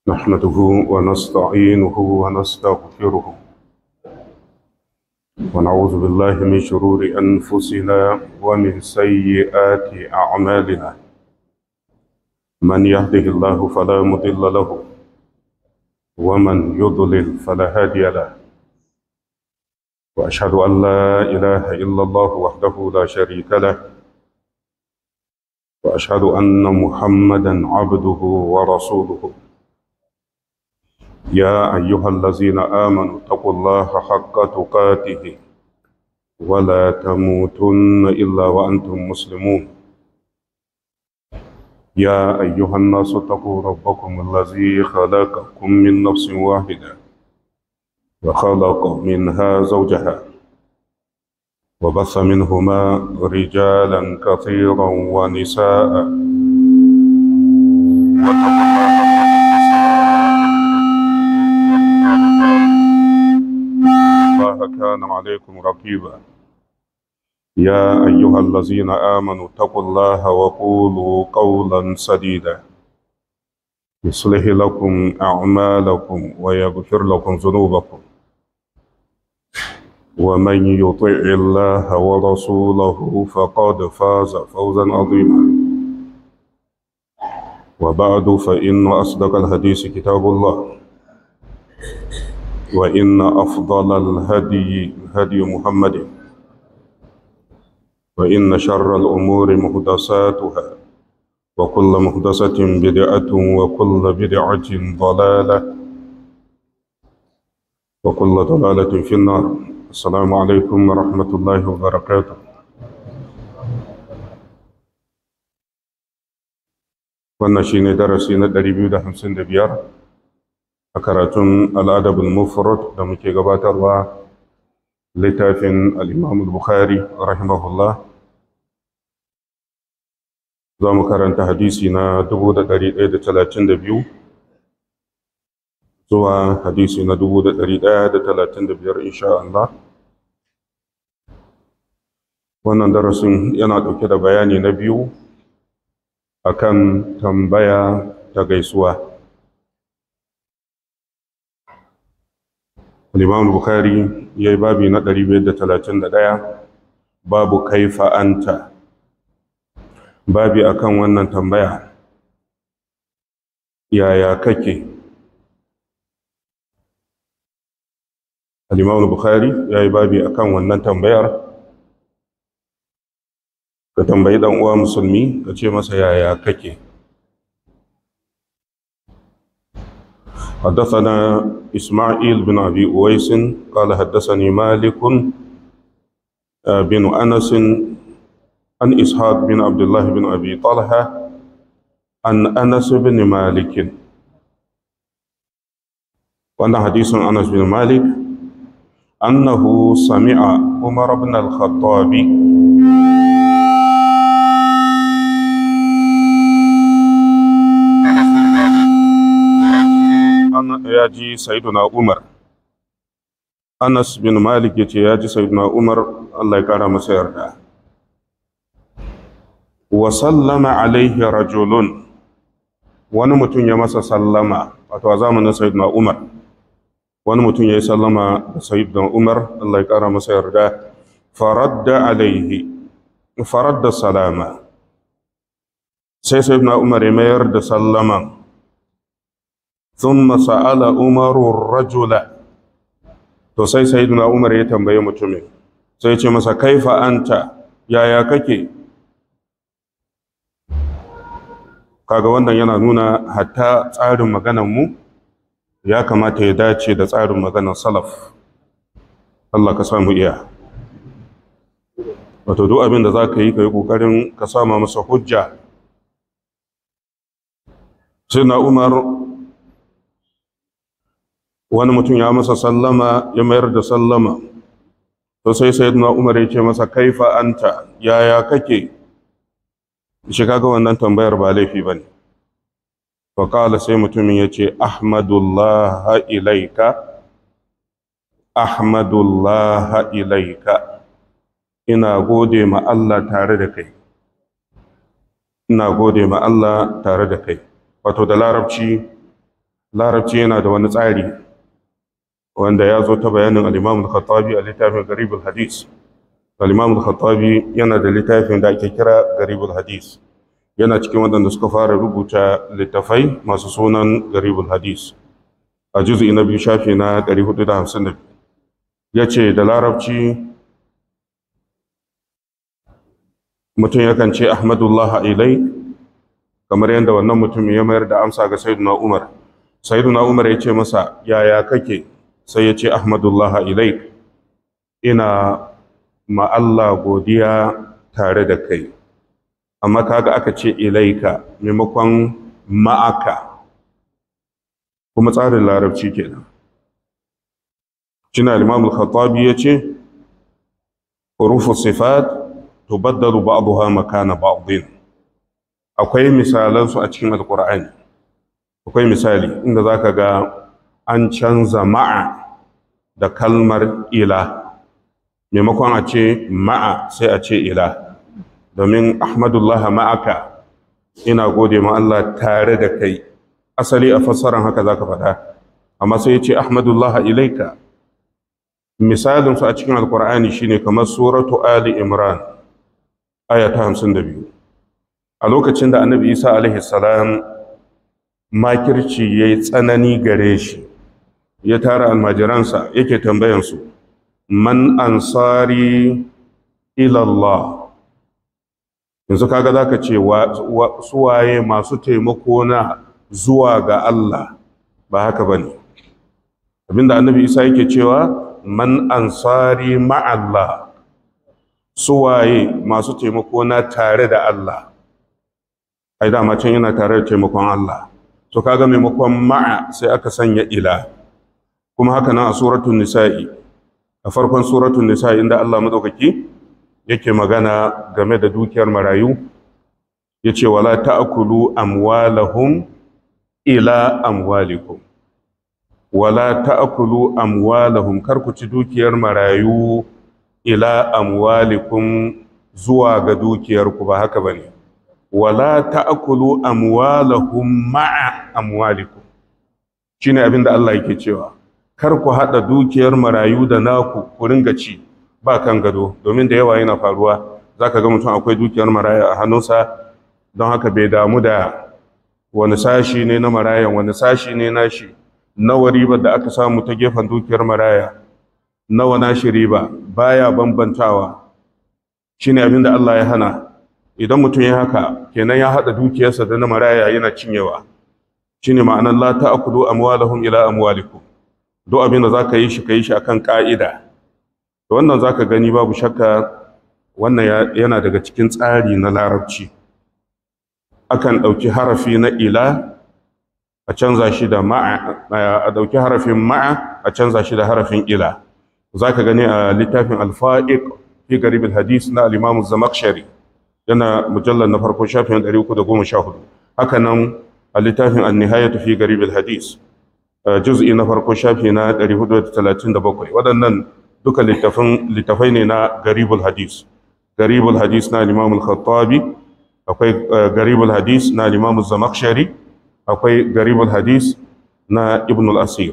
نحمده ونستعينه ونستغفره ونعوذ بالله من شرور أنفسنا ومن سيئات أعمالنا من يهده الله فلا مضل له ومن يضلل فلا هادي له وأشهد أن لا إله إلا الله وحده لا شريك له وأشهد أن محمدا عبده ورسوله يا أيها الذين آمنوا اتقوا الله حق تقاته ولا تموتن إلا وأنتم مسلمون يا أيها الناس اتقوا ربكم الذي خلقكم من نفس واحدة وخلق منها زوجها وبث منهما رجالا كثيرا ونساء واتقوا الله الله كان عليكم رقيبا يا أيها الذين آمنوا اتقوا الله وقولوا قولا سديدا يصلح لكم أعمالكم ويغفر لكم ذنوبكم ومن يطع الله ورسوله فقد فاز فوزا عظيما وبعد فإن أصدق الحديث كتاب الله وإن أفضل الهدي هدي محمد وإن شر الأمور محدثاتها وكل محدثة بدعة وكل بدعة ضلالة وكل ضلالة في النار السلام عليكم ورحمة الله وبركاته wannan shi ne darasi na 255 a karatun al'adabul mufrad da muke gabatarwa littafin al'imam bukhari rahimahullah za mu karanta hadisi na 1132 zuwa hadisi na 1135 insha Allah wannan darasin yana ɗauke da bayani na biyu akan tambaya ta gaisuwa Al-Imam Bukhari yayi babi na 531 babu kaifa anta babi akan wannan tambaya yaya kake Al-Imam Bukhari yayi babi akan wannan tambayar ka tambayi dan uwa musulmi ka ce masa yaya kake حدثنا إسماعيل بن أبي أويس قال حدثني مالك بن أنس عن إسحاق بن عبد الله بن أبي طلحة عن أنس بن مالك وأن حديث أنس بن مالك أنه سمع عمر بن الخطاب ya ji Sayyiduna Umar. Anas bin Malik ya ce ya ji Sayyiduna Umar Allah ya kara masa yarda. Wa sallama alaihi rajulun wani mutum ya masa sallama wato a zamanin Sayyiduna Umar. Wani mutum ya yi sallama da Sayyiduna Umar Allah ya kara masa yarda. Faradda alaihi faradda salama. Sai Sayyiduna Umar ya mayar da sallaman ثم سأل عمر الرجل to sai sayyidina Umar ya tambaye mutumin sai ce masa kaifa anta yaya kake kaga wannan yana nuna hatta tsarin maganar mu ya kamata ya dace da tsarin maganar salaf Allah ka samu iya wato duk abin da za ka yi ka yi ƙoƙarin ka sama masa hujja sai na Umar wani mutum ya masa sallama ya mayar da sallama to sai sayyidina umar ya ce masa kaifa anta yaya kake shi kaga wannan tambayar ba laifi bane fa qala sai mutumin ya ce ahmadullah ilaika ahmadullah ilaika ina gode ma Allah tare da kai ina gode ma Allah tare da kai wato da larabci larabci yana da wani tsari wanda ya zo ta bayanin al-imam al-khattabi a littafin garibul hadis al-imam al-khattabi yana da littafin da ake kira garibul hadis yana cikin waɗanda suka fara rubuta littafai masu sunan garibul hadis a juzi na biyu shafi na 452 ya ce da larabci mutum yakan ce ahmadullah ilai kamar yadda wannan mutum ya mayar da amsa ga sayyiduna umar sayyiduna umar ya ce masa yaya kake sai ya ce ahmadullah ilai ina ma Allah godiya tare da kai amma kaga aka ce ilaika maimakon ma'aka kuma tsarin larabci kenan shine al-imam al-khattabi yace hurufu sifat tubaddalu ba'daha makana ba'din akwai misalan su a cikin alqur'ani akwai misali inda zaka ga an canza ma'a da kalmar ila maimakon a ce ma'a sai a ce ila domin ahmadullah ma'aka ina gode ma Allah tare da kai asali a fassaran haka zaka faɗa amma sai ya ce ahmadullah ilaika misalin su a cikin alkur'ani shine kamar suratu ali imran aya ta 52 a lokacin da annabi isa alaihi salam makirci yayi tsanani gare shi ya tara almajiransa yake tambayan su man ansari ila Allah yanzu kaga zaka ce suwaye masu taimako na zuwa ga Allah ba haka bane abinda annabi isa yake cewa man ansari ma'allah suwaye masu taimako na tare da Allah ai dama can yana tare da taimakon Allah so kaga maimakon ma'a sai aka sanya ila kuma haka nan a suratul nisa'i a farkon suratul nisa'i inda Allah madaukaki yake magana game da dukiyar marayu yace wala ta'kulu amwalahum ila amwalikum wala ta'kulu amwalahum kar ku ci dukiyar marayu ila amwalikum zuwa ga dukiyarku ba haka bane wala ta'kulu amwalahum ma'a amwalikum shine abin da Allah yake cewa kar ku hada dukiyar marayu da naku ku ringa ci ba kan gado domin da yawa yana faruwa zaka ga mutum akwai dukiyar maraya a hannunsa don haka bai damu da wani sashi ne na marayan wani sashi ne nashi nawa ribar da aka samu ta gefen dukiyar maraya nawa nashi riba baya bambantawa shine abin da Allah ya hana idan mutum ya haka kenan ya hada dukiyarsa da na maraya yana cinyewa shine ma'anar la ta'kulu amwalahum ila amwalikum duk abin da zaka yi shi kai shi akan ka'ida to wannan zaka gani babu shakka wannan yana daga cikin tsari na larabci akan ɗauki harafi na ila a canza shi da ma'a a ɗauki harafin ma'a a canza shi da harafin ila za ka gani a littafin alfa'iq fi garibin hadis na alimamu zamakshari yana mujallar na farko shafin 314 haka nan a littafin annihayatu fi garibin hadis juz'i na farko shafi na 437 waɗannan duka littafai ne na garibul hadis garibul hadis na alimamu khattabi akwai garibul hadis na alimamu zamakshari akwai garibul hadis na ibn al-asir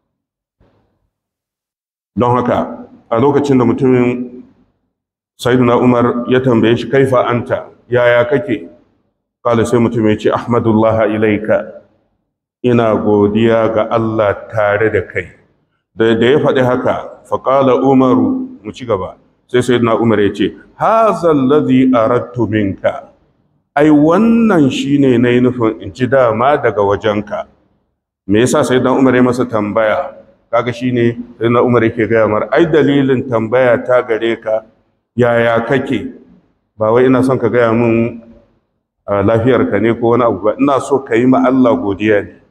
don haka a lokacin da mutumin sayyiduna umar ya tambaye shi kaifa anta yaya kake kala sai mutum ya ce ahmadullah ilaika ina godiya ga Allah tare da kai da ya faɗi haka faƙala umaru mu ci gaba sai sayyiduna umar ya ce hazal ladhi aradtu minka ai wannan shine nayi nufin in ji dama daga wajenka me yasa sayyiduna umar ya masa tambaya kaga shine sayyiduna umar yake gaya mar ai dalilin tambaya ta gare ka yaya kake ba wai ina son ka gaya min lafiyarka ne ko wani abu ba ina so ka yi ma Allah godiya ne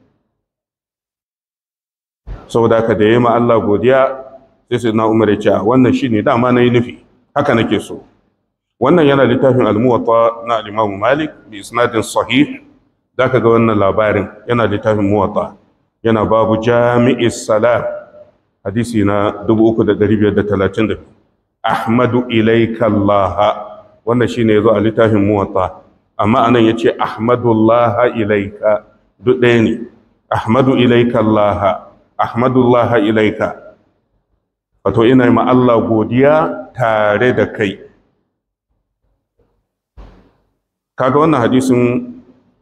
saboda ka da yi ma Allah godiya sai sai na umar ya ce wannan shi ne dama na yi nufi haka nake so wannan yana littafin almuwata na alimamu malik bi isnadin sahih da ka ga wannan labarin yana littafin muwata yana babu jami'is salam hadisi na 3532 ahmadu ilaika Allah wannan shine yazo a littafin muwatta amma anan yace ahmadullah ilaika duk ɗaya ne ahmadu ilaika Allah ahmadullah ilaika wato ina ma Allah godiya tare da kai kaga wannan hadisin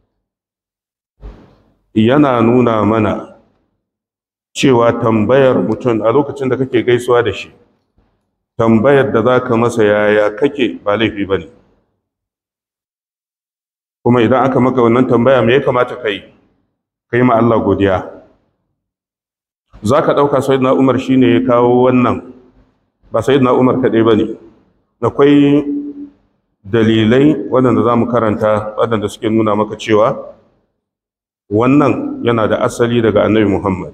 yana nuna mana cewa tambayar mutum a lokacin da kake gaisuwa da shi tambayar da za ka masa yaya kake ba laifi ba ne kuma idan aka maka wannan tambaya me ya kamata ka yi ka yi ma Allah godiya za ka ɗauka sai na umar shi ne ya kawo wannan ba sai na umar kaɗai ba ne akwai dalilai waɗanda za mu karanta waɗanda suke nuna maka cewa wannan yana da asali daga annabi muhammad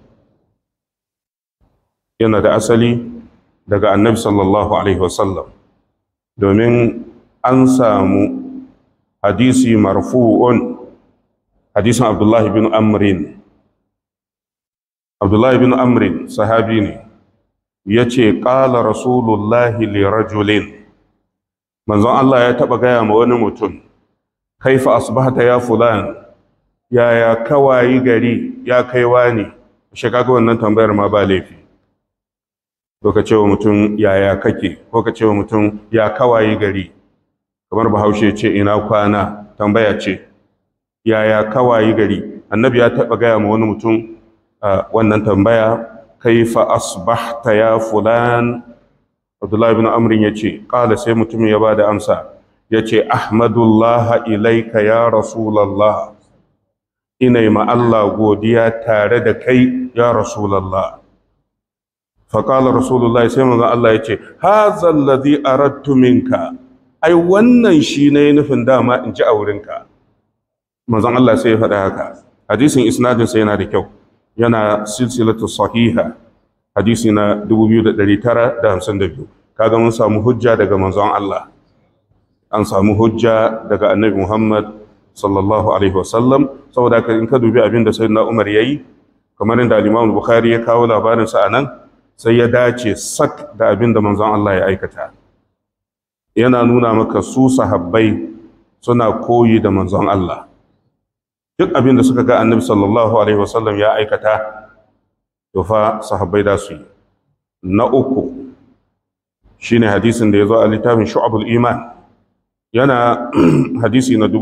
yana da asali daga annabi sallallahu alaihi wasallam domin an samu hadisi marfu'un hadisin abdullahi bin amrin abdullahi bin amrin sahabi ne ya ce ƙala rasulullahi li rajulin manzon Allah ya taɓa gaya ma wani mutum kaifa asbahta ya fulan yaya kawayi gari ya kaiwa ne shi kaga wannan tambayar ma ba laifi ko ka ce wa mutum yaya kake ko ka ce wa mutum ya kawayi gari kamar bahaushe ce ina kwana tambaya ce yaya kawayi gari annabi ya taɓa gaya ma wani mutum wannan tambaya kaifa asbahta ya fulan abdullahi bin amrin ya ce ƙala sai mutum ya ba da amsa ya ce ahmadullah ilaika ya rasulallah ina ma Allah godiya tare da kai ya rasulallah faƙala rasulullah sai manzon Allah ya ce hazal ladhi aradtu minka ai wannan shi ne nufin dama in ji a wurinka manzon Allah sai ya faɗa haka hadisin isnadin sa yana da kyau yana silsilatu sahiha hadisi na 2952 kaga mun samu hujja daga manzon Allah an samu hujja daga annabi Muhammad sallallahu alaihi wasallam saboda haka in ka dubi abin da sayyidina Umar yayi kamar inda al-Imam Bukhari ya kawo labarin sa anan sai ya dace sak da abin da manzon Allah ya aikata yana nuna maka su sahabbai suna koyi da manzon Allah duk abin da suka ga annabi sallallahu alaihi wasallam ya aikata to fa sahabbai da su yi na uku shine hadisin da ya zo a littafin shu'abul iman yana hadisi na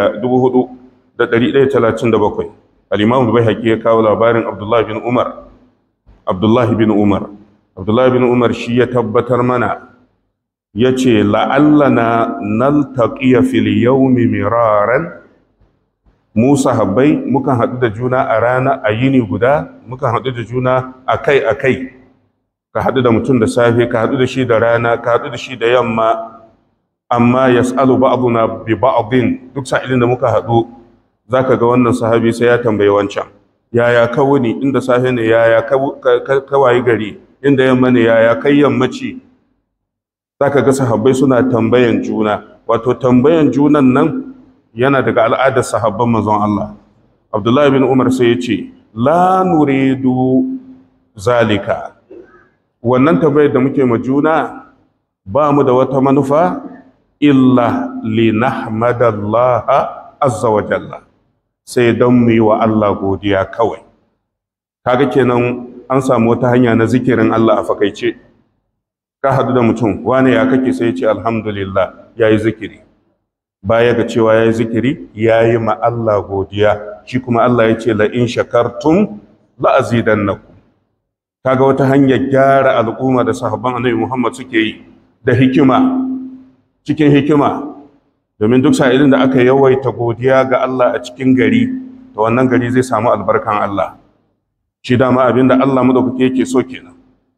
4137 al-imam al-baihaqi ya kawo labarin abdullahi bin umar abdullahi bin umar abdullahi bin umar shi ya tabbatar mana yace la'allana naltaqiya fil yawmi miraran mu sahabbai mukan haɗu da juna a rana a yini guda mukan haɗu da juna akai akai ka haɗu da mutum da safe ka haɗu da shi da rana ka haɗu da shi da yamma amma yas'alu ba'duna bi ba'din duk sa'ilin da muka haɗu zaka ga wannan sahabi sai ya tambayi wancan yaya ka wuni inda safe ne yaya ka wayi gari inda yamma ne yaya kai yammaci zaka ga sahabbai suna tambayan juna wato tambayan junan nan yana daga al'adar sahabban manzon Allah Abdullahi bin Umar sai ya ce la nuridu zalika wannan tambayar da muke ma juna ba mu da wata manufa illa linahmadallaha azza wa jalla sai don mu yi wa Allah godiya kawai kaga kenan an samu wata hanya na zikirin Allah a fakaice ka hadu da mutum wane ya kake sai ya ce alhamdulillah yayi zikiri baya ga cewa yayi zikiri yayi ma Allah godiya shi kuma Allah ya ce la in shakartum la azidannakum kaga wata hanyar gyara al'umma da sahabban annabi Muhammad suke yi da hikima cikin hikima domin duk sa'ilin da aka yawaita godiya ga Allah a cikin gari to wannan gari zai samu albarkan Allah shi dama abinda Allah madaukake yake so kenan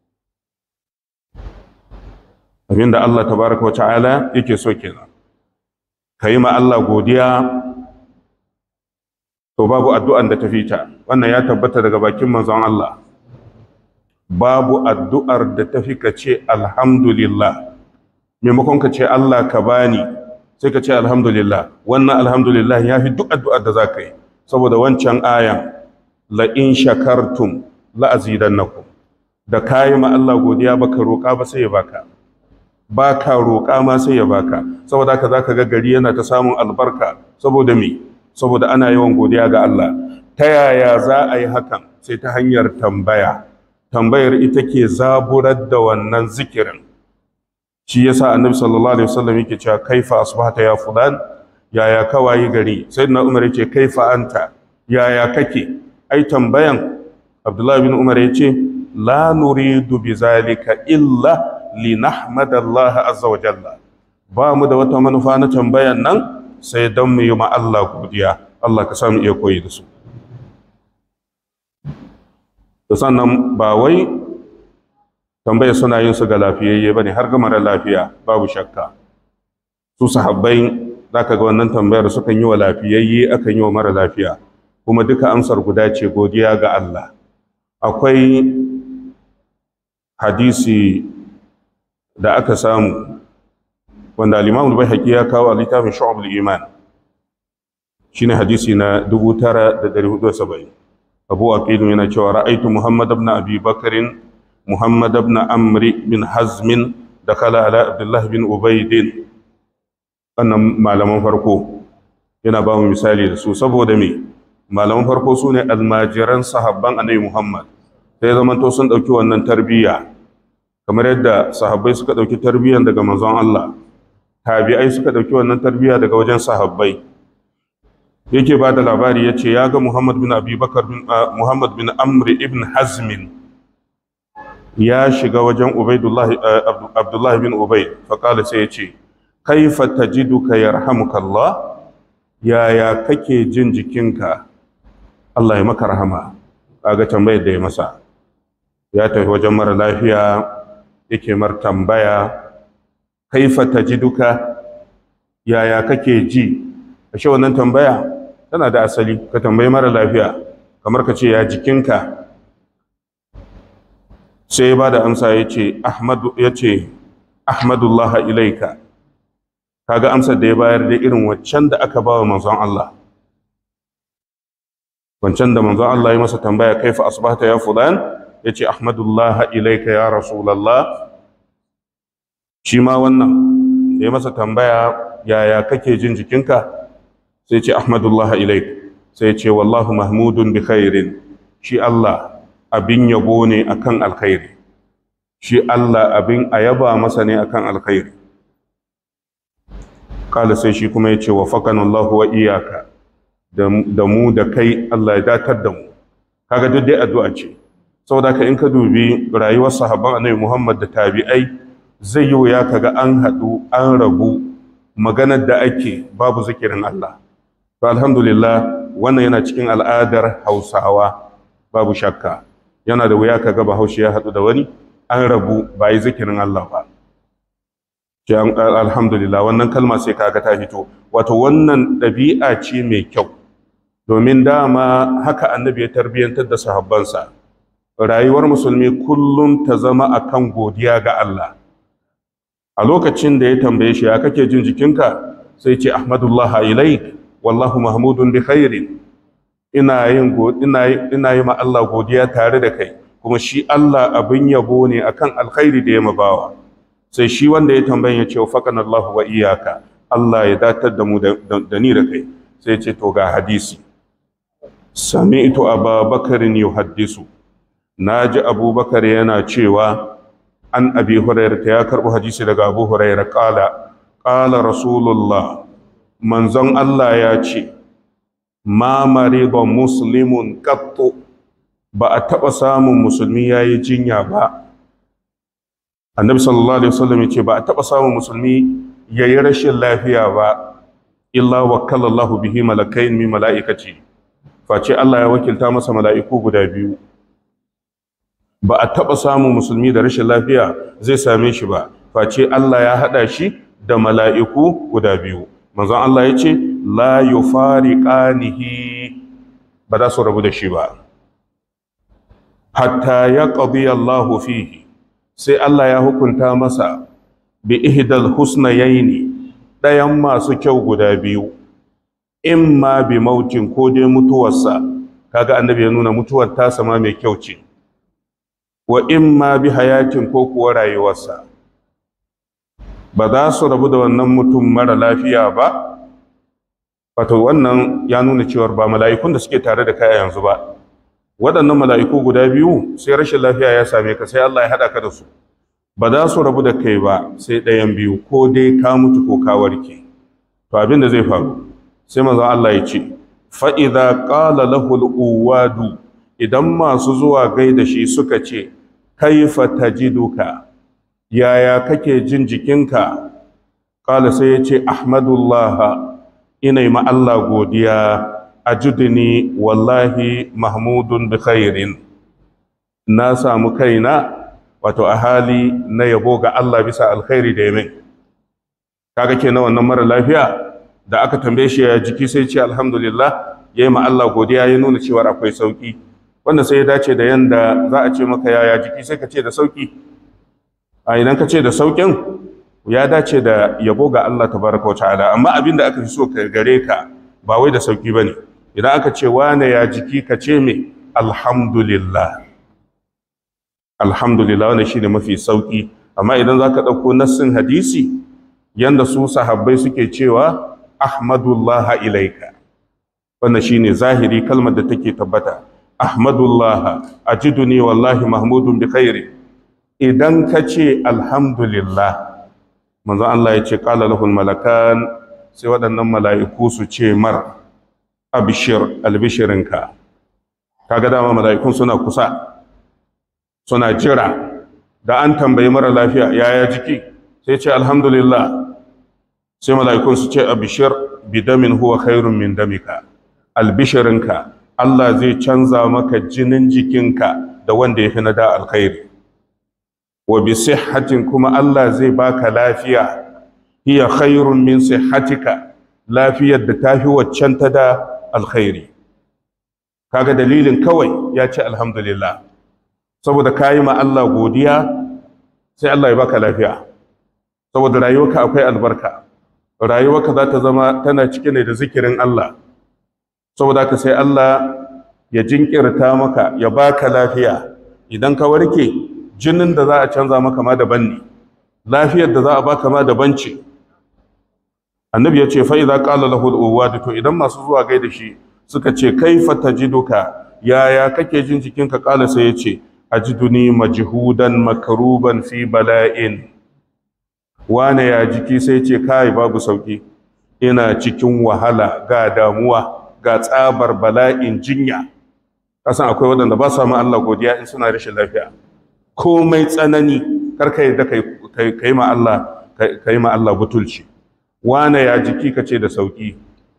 abinda Allah tabaraka wa ta'ala yake so kenan kai ma Allah godiya to babu addu'an da ta fita wannan ya tabbata daga bakin manzon Allah babu addu'ar da ta fi ka ce alhamdulillah maimakon ka ce Allah ka bani sai ka ce alhamdulillah wannan alhamdulillah ya fi duk addu'ar da za ka yi saboda wancan ayan la'in shakartum la'azidannakum da ka yi ma Allah godiya baka roƙa ba sai ya baka ba ka roƙa ma sai ya baka saboda haka za ka ga gari yana ta samun albarka saboda me saboda ana yawan godiya ga Allah ta yaya za a yi hakan sai ta hanyar tambaya tambayar ita ke zaburar da wannan zikirin shi yasa annabi sallallahu alaihi wasallam yake cewa kaifa asbahta ya fulan yaya ka wayi gari sayyidina umar yace kaifa anta yaya kake ai tambayan abdullahi bin umar yace la nuridu bizalika illa linahmadallaha azza wa jalla ba mu da wata manufa na tambayan nan sai don mu yi ma Allah godiya Allah ka samu iya koyi da su da sannan ba wai tambaya suna yin su ga lafiyayye ba ne har ga mara lafiya babu shakka su sahabbai za ka ga wannan tambayar sukan yi wa lafiyayye akan yi wa mara lafiya kuma duka amsar guda ce godiya ga Allah akwai hadisi da aka samu wanda al-Imam al-Baihaqi ya kawo a littafin Shu'ab al-Iman shine hadisi na 9470 Abu Aqil yana cewa ra'aytu Muhammad ibn Abi Bakr Muhammad ibn Amr bin Hazm dakala ala Abdullah bin Ubayd wannan malaman farko yana ba mu misali da su saboda me malaman farko su ne almajiran sahabban Annabi Muhammad sai zamanto sun dauki wannan tarbiyya kamar yadda sahabbai suka dauki tarbiyyan daga manzon Allah tabi'ai suka ɗauki wannan tarbiyya daga wajen sahabbai yake ba da labari ya ce ya ga muhammad bin abubakar muhammad bin amri ibn hazmin ya shiga wajen abdullahi bin ubaid faƙala sai ya ce kaifa tajiduka yarhamukallah yaya kake jin jikinka Allah ya maka rahama kaga tambayar da ya masa ya tafi wajen mara lafiya yake mar tambaya kaifa tajiduka yaya kake ji ashe wannan tambaya tana da asali ka tambayi mara lafiya kamar ka ce ya jikinka sai ya ba da amsa ya ce ahmadu ya ce ahmadullah ilaika kaga amsar da ya bayar da irin waccan da aka ba wa manzon Allah wancan da manzon Allah ya masa tambaya kaifa asbahta ya fulan ya ce ahmadullah ilaika ya rasulallah shi ma wannan da ya masa tambaya yaya kake jin jikinka sai ce ahmadullah ilaik sai ce wallahu mahmudun bi khairin shi Allah abin yabo ne akan alkhairi shi Allah abin ayaba masa ne akan alkhairi kala sai shi kuma ya ce wa Allah wa iyaka da mu da kai Allah ya datar da mu kaga duk dai addu'a ce saboda ka in ka dubi rayuwar sahabban annabi Muhammad da tabi'ai zai yi wuya kaga an haɗu an rabu maganar da ake babu zikirin Allah to alhamdulillah wannan yana cikin al'adar Hausawa babu shakka yana da wuya kaga Bahaushe ya haɗu da wani an rabu ba yi zikirin Allah ba alhamdulillah wannan kalma sai kaga ta fito wato wannan ɗabi'a ce mai kyau domin dama haka annabi ya tarbiyyantar da sahabbansa rayuwar musulmi kullum ta zama akan godiya ga Allah a lokacin da ya tambaye shi ya kake jin jikinka sai ce ahmadullah ilaik wallahu mahmudun bi khairin ina yin ina ina yi ma Allah godiya tare da kai kuma shi Allah abin yabo ne akan alkhairi da ya mabawa sai shi wanda ya tambaye ya ce faqana Allah wa iyaka Allah ya datar da mu da ni da kai sai ce to ga hadisi sami'tu ababakarin yuhaddisu naji abubakar yana cewa an abi hurairah ya karbo hadisi daga abu hurairah qala qala rasulullah manzon Allah ya ce ma marida muslimun qattu ba a taba samun musulmi yayi jinya ba annabi sallallahu alaihi wasallam ya ce ba a taba samun musulmi yayi rashin lafiya ba illa wakkala Allah bihi malakain min malaikati face Allah ya wakilta masa mala'iku guda biyu ba a taɓa samun musulmi da rashin lafiya zai same shi ba face Allah ya haɗa shi da mala'iku guda biyu manzon Allah ya ce la yufariqanihi ba za su rabu da shi ba hatta ya qadi Allah fihi sai Allah ya hukunta masa bi ihdal husnayaini ɗayan masu kyau guda biyu imma bi mautin ko dai mutuwarsa kaga annabi ya nuna mutuwar ta sama mai kyau ce wa imma bi hayatin ko kuwa rayuwarsa ba za su rabu da wannan mutum mara lafiya ba wato wannan ya nuna cewar ba mala'ikun da suke tare da kai yanzu ba waɗannan mala'iku guda biyu sai rashin lafiya ya same ka sai Allah ya haɗa ka da su ba za su rabu da kai ba sai ɗayan biyu ko dai ka mutu ko ka warke to abin da zai faru sai manzon Allah ya ce fa'iza ƙala lahul uwadu idan masu zuwa gaida shi suka ce kaifa tajiduka yaya kake jin jikinka ƙala sai ya ce ahmadullah ina yi Allah godiya ajudni wallahi mahmudun bi khairin na samu kaina wato a hali na yabo ga Allah bisa alkhairi da yamin kaga kenan wannan mara lafiya da aka tambaye shi ya jiki sai ce alhamdulillah yayi ma Allah godiya ya nuna cewa akwai sauki wanda sai ya dace da yanda za a ce maka yaya jiki sai ka ce da sauki a idan ka ce da saukin ya dace da yabo ga Allah tabaraka wa ta'ala amma abin da aka fi so ka gare ka ba wai da sauki bane idan aka ce wane ya jiki ka ce me alhamdulillah alhamdulillah wannan shine mafi sauki amma idan zaka dauko nassin hadisi yanda su sahabbai suke cewa ahmadullah ilaika wannan shine zahiri kalmar da take tabbata ahmadullah ajiduni wallahi mahmudun bi khairi idan ka ce alhamdulillah manzon Allah ya ce qala lahul malakan sai waɗannan mala'iku su ce mar abishir albishirinka kaga dama mala'ikun suna kusa suna jira da an tambayi mara lafiya yaya jiki sai ce alhamdulillah sai mala'ikun su ce abishir bidamin huwa khairun min damika albishirinka Allah zai canza maka jinin jikinka da wanda ya fi na da alkhairi wa bi sihhatin kuma Allah zai baka lafiya hiya khairun min sihhatika lafiyar da tafi waccan ta da alkhairi kaga dalilin kawai ya ce alhamdulillah saboda kayi ma Allah godiya sai Allah ya baka lafiya saboda rayuwarka akwai albarka rayuwarka za ta zama tana cike ne da zikirin Allah saboda ka sai Allah ya jinkirta maka ya baka lafiya idan ka warke jinin da za a canza maka ma daban ne lafiyar da za a baka ma daban ce annabi ya ce fa idza qala lahu al to idan masu zuwa gaida shi suka ce kaifa tajiduka yaya kake jin jikinka kala sai ya ce ajiduni majhudan makruban fi bala'in wane ya jiki sai ce kai babu sauki ina cikin wahala ga damuwa ga tsabar bala'in jinya kasan akwai waɗanda ba su ma Allah godiya in suna rashin lafiya komai tsanani karka yadda kai ma Allah kai ma Allah butulci wane ya jiki kace da sauki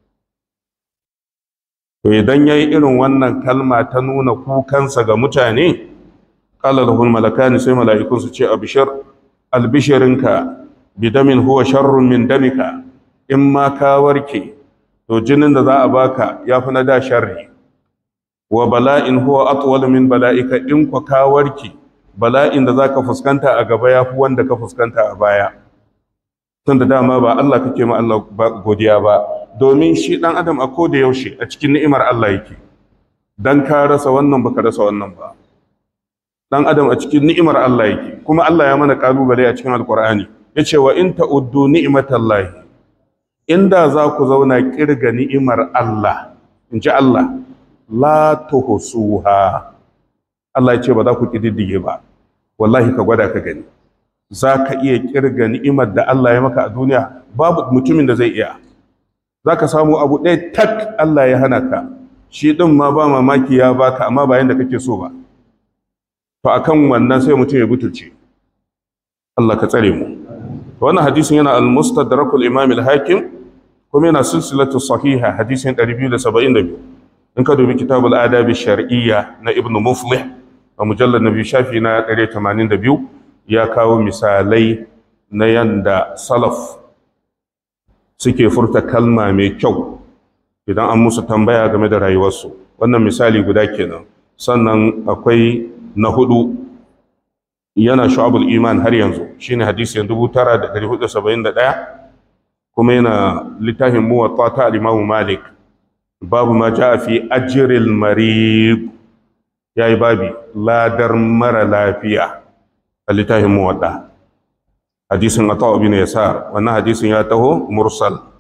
to idan yayi irin wannan kalma ta nuna kukansa ga mutane qala lahul malakani sai mala'ikun su ce abshir albishirinka bidamin huwa sharrun min damika in ma ka warke to jinin da za a baka yafi na da sharri wa bala'in huwa atwal min bala'ika in ku ka warke bala'in da zaka fuskanta a gaba yafi wanda ka fuskanta a baya tunda dama ba Allah kake ma Allah godiya ba domin shi dan adam a koda yaushe a cikin ni'imar Allah yake dan ka rasa wannan baka rasa wannan ba dan adam a cikin ni'imar Allah yake kuma Allah ya mana kalubale a cikin alqur'ani yace wa in ta'uddu ni'matallahi inda za ku zauna kirga ni'imar Allah in ji Allah la tuhsuha Allah ya ce ba za ku kididdige ba wallahi ka gwada ka gani za ka iya kirga ni'imar da Allah ya maka a duniya babu mutumin da zai iya za ka samu abu ɗaya tak Allah ya hana ka shi ɗin ma ba mamaki ya baka amma ba yanda kake so ba to akan wannan sai mutum ya butulce Allah ka tsare mu wannan hadisin yana al-mustadrakul imam al-hakim kuma yana silsilatu sahiha hadisin 272 in ka dubi kitabul adabi shar'iyya na ibnu muflih a mujallar nabi shafi na 182 ya kawo misalai na yanda salaf suke furta kalma mai kyau idan an musu tambaya game da rayuwarsu wannan misali guda kenan sannan akwai na hudu yana shu'abul iman har yanzu shine hadisi 9471 kuma yana littafin muwatta ta al-Imam Malik babu ma jaa fi ajril marid yayi babi ladar mara lafiya a littafin muwatta hadisin Ata bin Yasar wannan hadisin ya taho mursal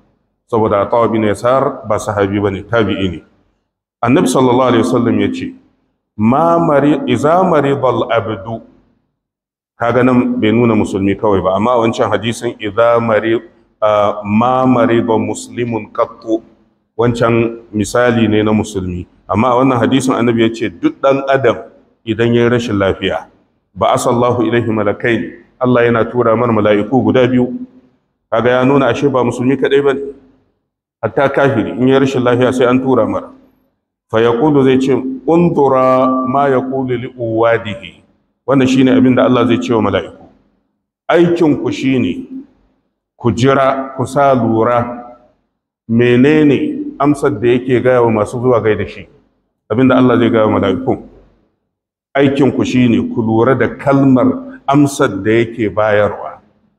saboda Atawa bin Yasar ba sahabi bane tabi'i ne annabi sallallahu alaihi wasallam ya ce ma mari iza maridal abdu kaga nan bai nuna musulmi kawai ba amma wancan hadisin iza mari ma marida muslimun qattu wancan misali ne na musulmi amma a wannan hadisin annabi ya ce duk dan adam idan ya yi rashin lafiya ba asallahu ilaihi malakai Allah yana tura mana mala'iku guda biyu kaga ya nuna ashe ba musulmi kadai bane hatta kafiri in ya rashin lafiya sai an tura mara fa yaqulu zai ce undura ma yaqulu li uwadihi wannan shine abin da Allah zai ce wa mala'iku aikin ku shine ku jira ku sa lura menene amsar da yake gaya wa masu zuwa gai da shi abin da Allah zai gaya wa mala'iku aikin ku shine ku lura da kalmar amsar da yake bayarwa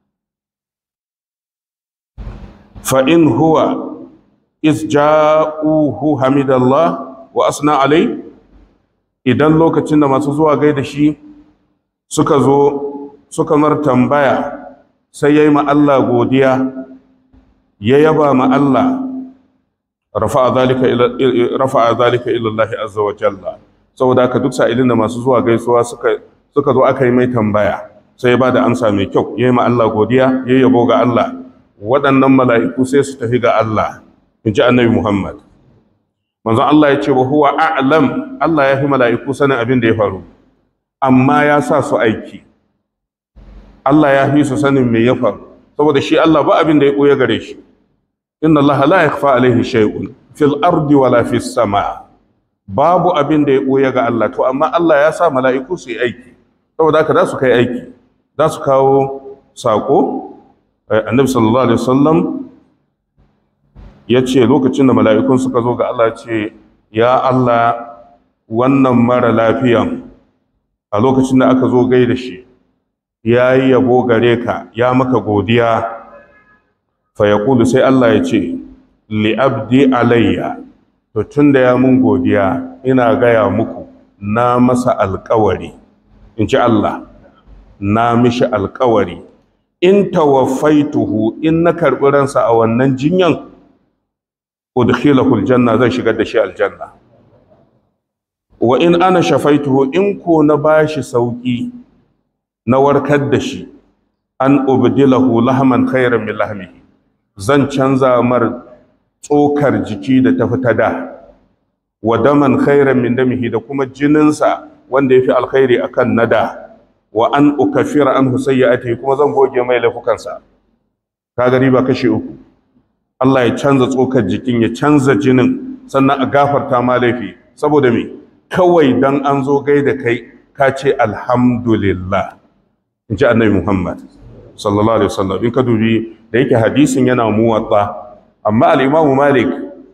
fa in huwa iz ja'uhu hamidallah wa asna alai idan lokacin da masu zuwa gaida shi suka zo suka mar tambaya sai yayi ma Allah godiya ya yaba ma Allah rafa'a zalika ila rafa'a zalika ila Allah azza wa jalla saboda haka duk sa'ilin da masu zuwa gaisuwa suka suka zo aka yi mai tambaya sai ya bada amsa mai kyau yayi ma Allah godiya ya yabo ga Allah waɗannan mala'iku sai su tafi ga Allah in ji annabi Muhammad manzon Allah ya ce wa huwa a'lam Allah ya fi mala'iku sanin abin da ya faru amma ya sa su aiki Allah ya fi su sanin me ya faru saboda shi Allah ba abin da ya ɓoye gare shi inna Allah la yakhfa alaihi shay'un fil ardi wala fis sama babu abin da ya ɓoye ga Allah to amma Allah ya sa mala'iku su yi aiki saboda haka za su kai aiki za su kawo sako annabi sallallahu alaihi wasallam ya ce lokacin da mala'ikun suka zo ga Allah ce, Ya Allah, wannan mara lafiyan a lokacin da aka zo gai da shi, ya yi yabo gare ka, ya maka godiya, fayakulu sai Allah ya ce, Li'abdi alayya, to tun da ya mun godiya, ina gaya muku, na masa alkawari, in ci Allah, na mishi alkawari, in tawaffaituhu in na karɓi ransa a wannan jinyan, udkhilahu aljanna zan shigar da shi aljanna wa in ana shafaituhu in ko na bashi sauki na warkar da shi an ubdilahu lahman khairan min lahmihi zan canza mar tsokar jiki da ta fita da wa daman khairan min damihi da kuma jininsa wanda yafi alkhairi akan nada wa an ukaffira anhu sayyi'atihi kuma zan goge mai laifukansa kaga riba kashi uku Allah ya canza tsokar jikin ya canza jinin sannan a gafarta ma laifi saboda me kawai dan an zo gaida kai ka ce alhamdulillah in ji annabi Muhammad sallallahu alaihi wasallam in ka dubi da yake hadisin yana muwatta amma al-Imam Malik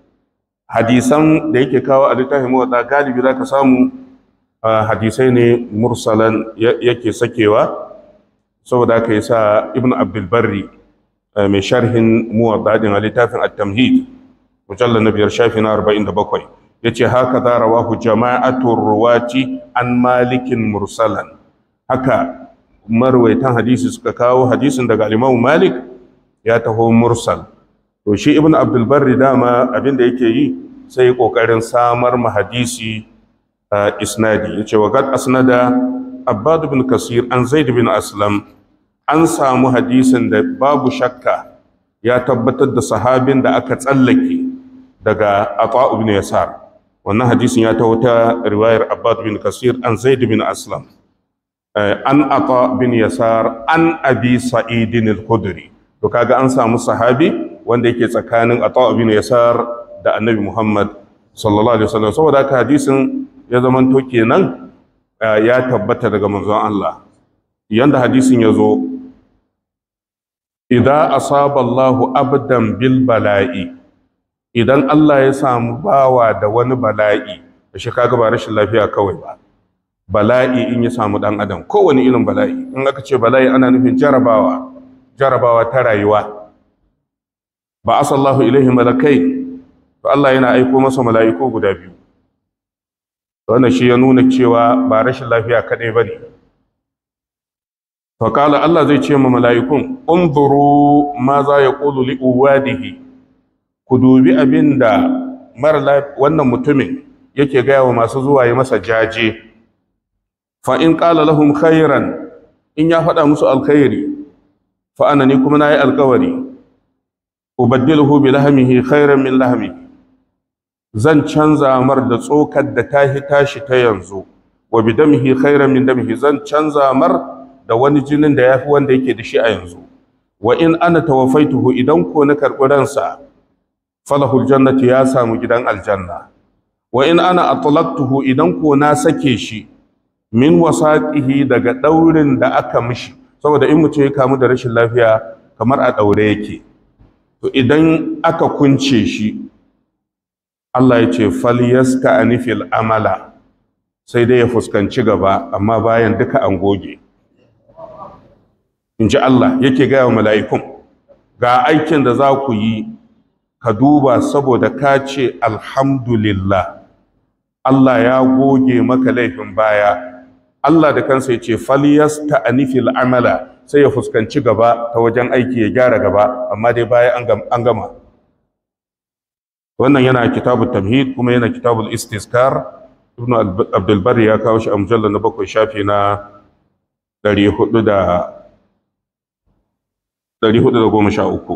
hadisan da yake kawo a littafin muwatta galibi zaka samu hadisai ne mursalan yake sakewa saboda haka yasa Ibn Abdul Barri mai sharhin muwaddadin a littafin at-tamhid mujallal na biyar shafi na 47 yace haka za rawahu jama'atur ruwati an malikin mursalan haka marwaitan hadisi suka kawo hadisin daga al malik ya taho mursal to shi ibnu abdul barri dama abin da yake yi sai kokarin samar ma hadisi isnadi yace wa qad asnada abbad ibn kasir an zaid bin aslam an samu hadisin da babu shakka ya tabbatar da sahabin da aka tsallake daga Atha ibn Yasar wannan hadisin ya taho ta riwayar Abbad bin Kasir an Zaid bin Aslam an Atha bin Yasar an Abi Sa'id al-Khudri to kaga an samu sahabi wanda yake tsakanin Atha bin Yasar da Annabi Muhammad sallallahu alaihi wasallam saboda haka hadisin ya zamanto kenan ya tabbata daga manzon Allah yanda hadisin ya zo idan asaba Allahu abdan bil bala'i idan Allah ya samu bawa da wani bala'i da shi kaga ba rashin lafiya kawai ba bala'i in ya samu dan adam kowane irin bala'i in aka ce bala'i ana nufin jarabawa jarabawa ta rayuwa ba asallahu ilaihi malakai to Allah yana aiko masa mala'iku guda biyu wannan shi ya nuna cewa ba rashin lafiya kadai bane faƙala Allah zai ce ma mala'ikun, unzuru ma za ya ƙulu li'uwadihi, ku dubi abin da wannan mutumin yake gaya wa masu zuwa yi masa jaje fa in qala lahum khairan in ya faɗa musu alkhairi fa ana ni kuma nayi alkawari ubaddiluhu bi lahmihi khairan min lahmihi zan canza mar da tsokar da tahi tashi ta yanzu wa bi damihi khairan min damihi zan canza mar da wani jinin da yafi wanda yake da shi a yanzu wa in ana tawafaituhu idan ko na karɓi ransa falahul jannati ya samu gidan aljanna wa in ana atlaqtuhu idan ko na sake shi min wasaqihi daga daurin da aka mishi saboda in mutum ya kamu da rashin lafiya kamar a daure yake to idan aka kunce shi Allah ya ce falyaska anifil amala sai dai ya fuskanci gaba amma bayan duka an goge in ji Allah yake gaya wa mala'ikun ga aikin da za ku yi ka duba saboda ka ce alhamdulillah Allah ya goge maka laifin baya Allah da kansa ya ce faliyasta anifil amala sai ya fuskanci gaba ta wajen aiki ya gyara gaba amma dai baya an gama wannan yana kitabul tamhid kuma yana kitabul istiskar ibnu abdulbar ya kawo shi a mujallar na bakwai shafi na 413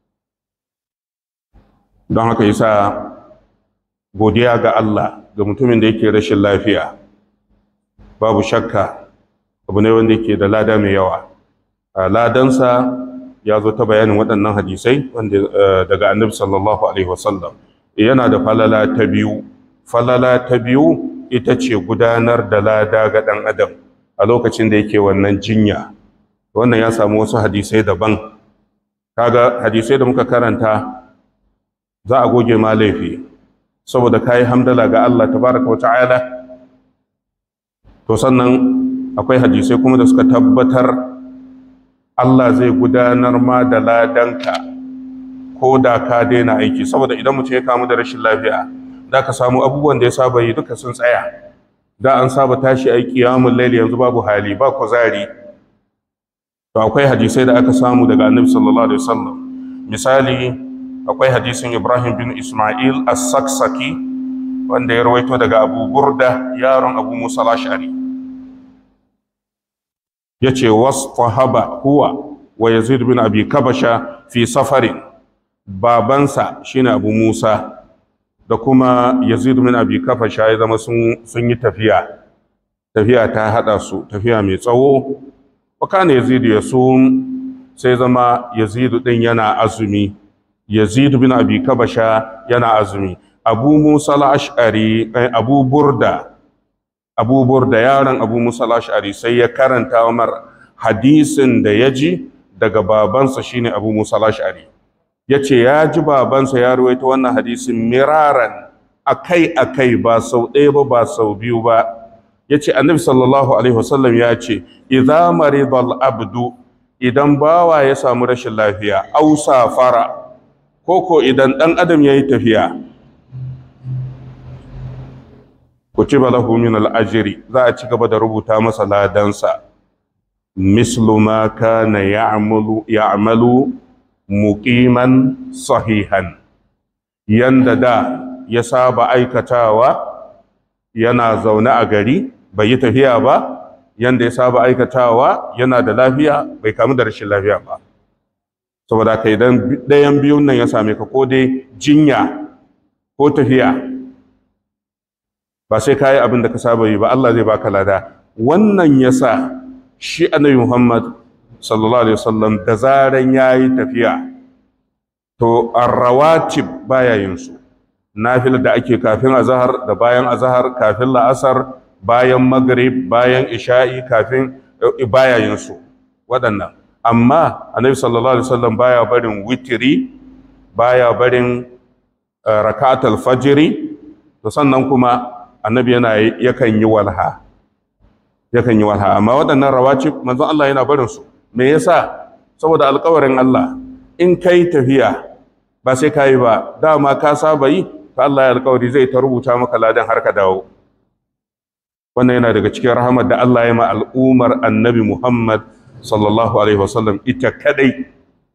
don haka yasa godiya ga Allah ga mutumin da yake rashin lafiya babu shakka abu ne wanda yake da lada mai yawa ladansa ya zo ta bayanin waɗannan hadisai wanda daga annabi sallallahu alaihi wasallam yana da falala ta biyu falala ta biyu ita ce gudanar da lada ga ɗan adam a lokacin da yake wannan jinya wannan ya samu wasu hadisai daban kaga hadisai da muka karanta za a goge ma laifi saboda kayi hamdala ga Allah tabaraka wata'ala to sannan akwai hadisai kuma da suka tabbatar Allah zai gudanar ma da ladanka ko da ka daina aiki saboda idan mutum ya kamu da rashin lafiya da ka samu abubuwan da ya saba yi duka sun tsaya da an saba tashi a kiyamun laili yanzu babu hali ba kuzari to akwai hadisai da aka samu daga annabi sallallahu alaihi wasallam misali akwai hadisin Ibrahim bin Ismail as-Saksaki wanda ya rawaito daga Abu Burda yaron Abu Musa al-Ash'ari yace wasfahaba huwa wa Yazid bin Abi Kabasha fi safarin babansa shine Abu Musa da kuma Yazid bin Abi Kabasha ya zama sun sun yi tafiya tafiya ta hada su tafiya mai tsawo wa kana Yazid yasum sai zama Yazid din yana azumi Yazid bin Abi Kabasha yana azumi Abu Musa al-Ash'ari Abu Burda Abu Burda yaron Abu Musa al-Ash'ari sai ya karanta Umar hadisin da ya ji daga babansa shine Abu Musa al-Ash'ari yace ya ji babansa ya ruwaito wannan hadisin miraran akai akai ba sau ɗaya ba ba sau biyu ba yace Annabi sallallahu alaihi wasallam ya ce idza maridal abdu idan bawa ya samu rashin lafiya au safara koko idan ɗan adam ya yi tafiya ku ci balahu min al'ajiri za a ci gaba da rubuta masa ladansa mislu ma kana ya'malu muqiman sahihan yanda da ya saba aikatawa yana zaune a gari bai yi tafiya ba yanda ya saba aikatawa yana da lafiya bai kamu da rashin lafiya ba saboda ka idan ɗayan biyun nan ya same ka ko dai jinya ko tafiya ba sai ka yi abin da ka saba yi ba Allah zai baka lada wannan ya sa shi annabi Muhammad sallallahu alaihi wasallam da zaran ya yi tafiya to arrawatib baya yin su nafil da ake kafin azhar da bayan azhar kafin la'asar bayan maghrib bayan isha'i kafin baya yin su waɗannan amma annabi sallallahu alaihi wasallam baya barin witiri baya barin rakatul fajri to sannan kuma annabi yana yakan yi walha yakan yi walha amma waɗannan rawacib manzon Allah yana barin su me yasa saboda alƙawarin Allah in kai tafiya ba sai kai ba dama ka saba yi to Allah ya alƙawari zai ta rubuta maka ladan har ka dawo wannan yana daga cikin rahamar da Allah ya ma al'umar annabi Muhammad sallallahu alaihi wasallam ita kadai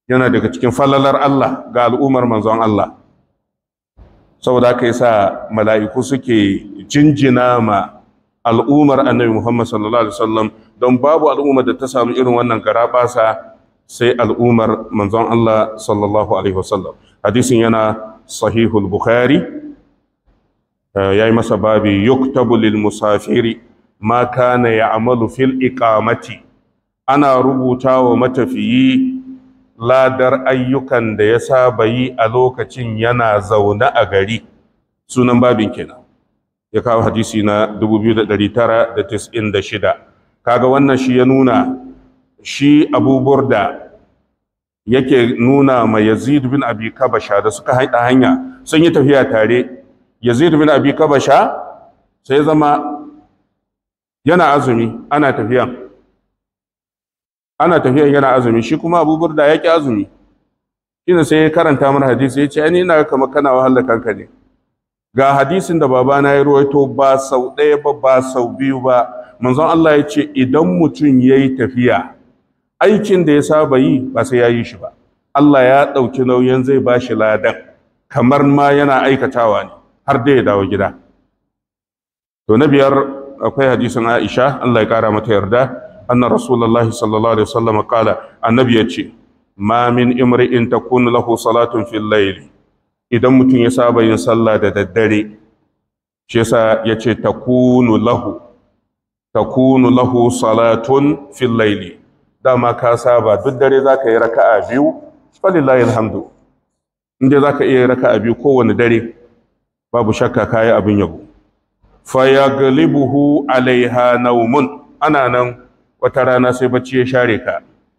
yana daga cikin falalar Allah ga al'ummar manzon Allah saboda haka yasa mala'iku suke jinjina ma al'ummar annabi Muhammad sallallahu alaihi wasallam don babu al'ummar da ta samu irin wannan garabasa sai al'ummar manzon Allah sallallahu alaihi wasallam hadisin yana sahihul bukhari ya yi masa babi yuktabu lil musafiri ma kana ya'malu fil iqamati ana rubuta wa matafiyi ladar ayyukan da ya saba yi a lokacin yana zaune a gari sunan babin kenan ya kawo hadisi na 2996 kaga wannan shi ya nuna shi abubuwar da yake nuna ma yazid bin abi kabasha da suka haɗa hanya sun yi tafiya tare yazid bin abi kabasha sai zama yana azumi ana tafiyan ana tafiyan yana azumi shi kuma abubuwar da ya ƙi azumi shine sai ya karanta mana hadisi ya ce ai ina kamar kana wahalar kanka ne ga hadisin da babana ya ruwaito ba sau ɗaya ba ba sau biyu ba manzon Allah ya ce idan mutum ya yi tafiya aikin da ya saba yi ba sai ya yi shi ba Allah ya ɗauki nauyin zai ba shi ladan kamar ma yana aikatawa ne har da ya dawo gida to na biyar akwai hadisin Aisha Allah ya kara mata yarda anna rasulullahi sallallahu alaihi wasallam kala annabi ya ce ma min imri'in takunu lahu salatun fil layli idan mutum ya saba yin sallah da daddare shi yasa ya ce takunu lahu takunu lahu salatun fil layli dama ka saba duk dare zaka yi raka'a biyu falillahi alhamdu inda zaka iya raka'a biyu kowane dare babu shakka kayi abin yabo fayaglibuhu alaiha naumun ana nan wata rana sai bacci ya share ka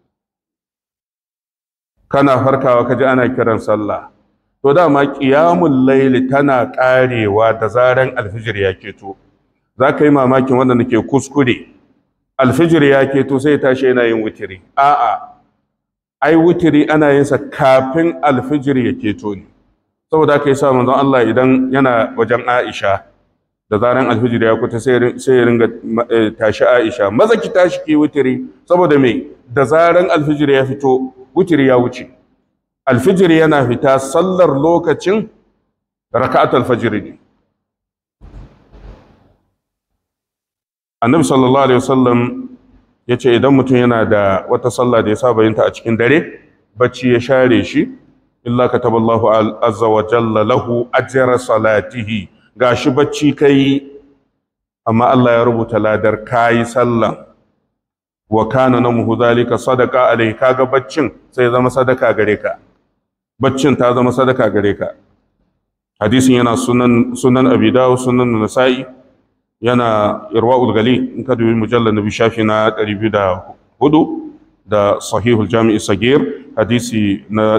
kana farkawa kaji ana kiran sallah to dama qiyamul layli tana karewa da zaran alfijir ya keto zaka yi mamakin wanda nake kuskure alfijir ya keto sai tashi yana yin wutiri a'a ai wutiri ana yin sa kafin alfijir ya keto ne saboda haka yasa manzon Allah idan yana wajen Aisha da zaran alfijir ya kuta sai ya ringa tashi Aisha maza ki tashi ki wutiri saboda me da zaran alfijir ya fito wutiri ya wuce alfijir yana fita sallar lokacin raka'at alfajir ne annabi sallallahu alaihi wasallam ya ce idan mutum yana da wata sallah da ya saba yinta a cikin dare bacci ya share shi illa kataballahu azza wa jalla lahu ajra salatihi gashi bacci kai amma Allah ya rubuta ladar kayi sallan wa kana namuhu zalika sadaqa alai kaga baccin sai zama sadaka gare ka baccin ta zama sadaka gare ka hadisin yana sunan sunan abi dawud sunan nasa'i yana irwa'ul gali in ka dubi mujallal nabi shafi na 204 da sahihul jami'i sagir hadisi na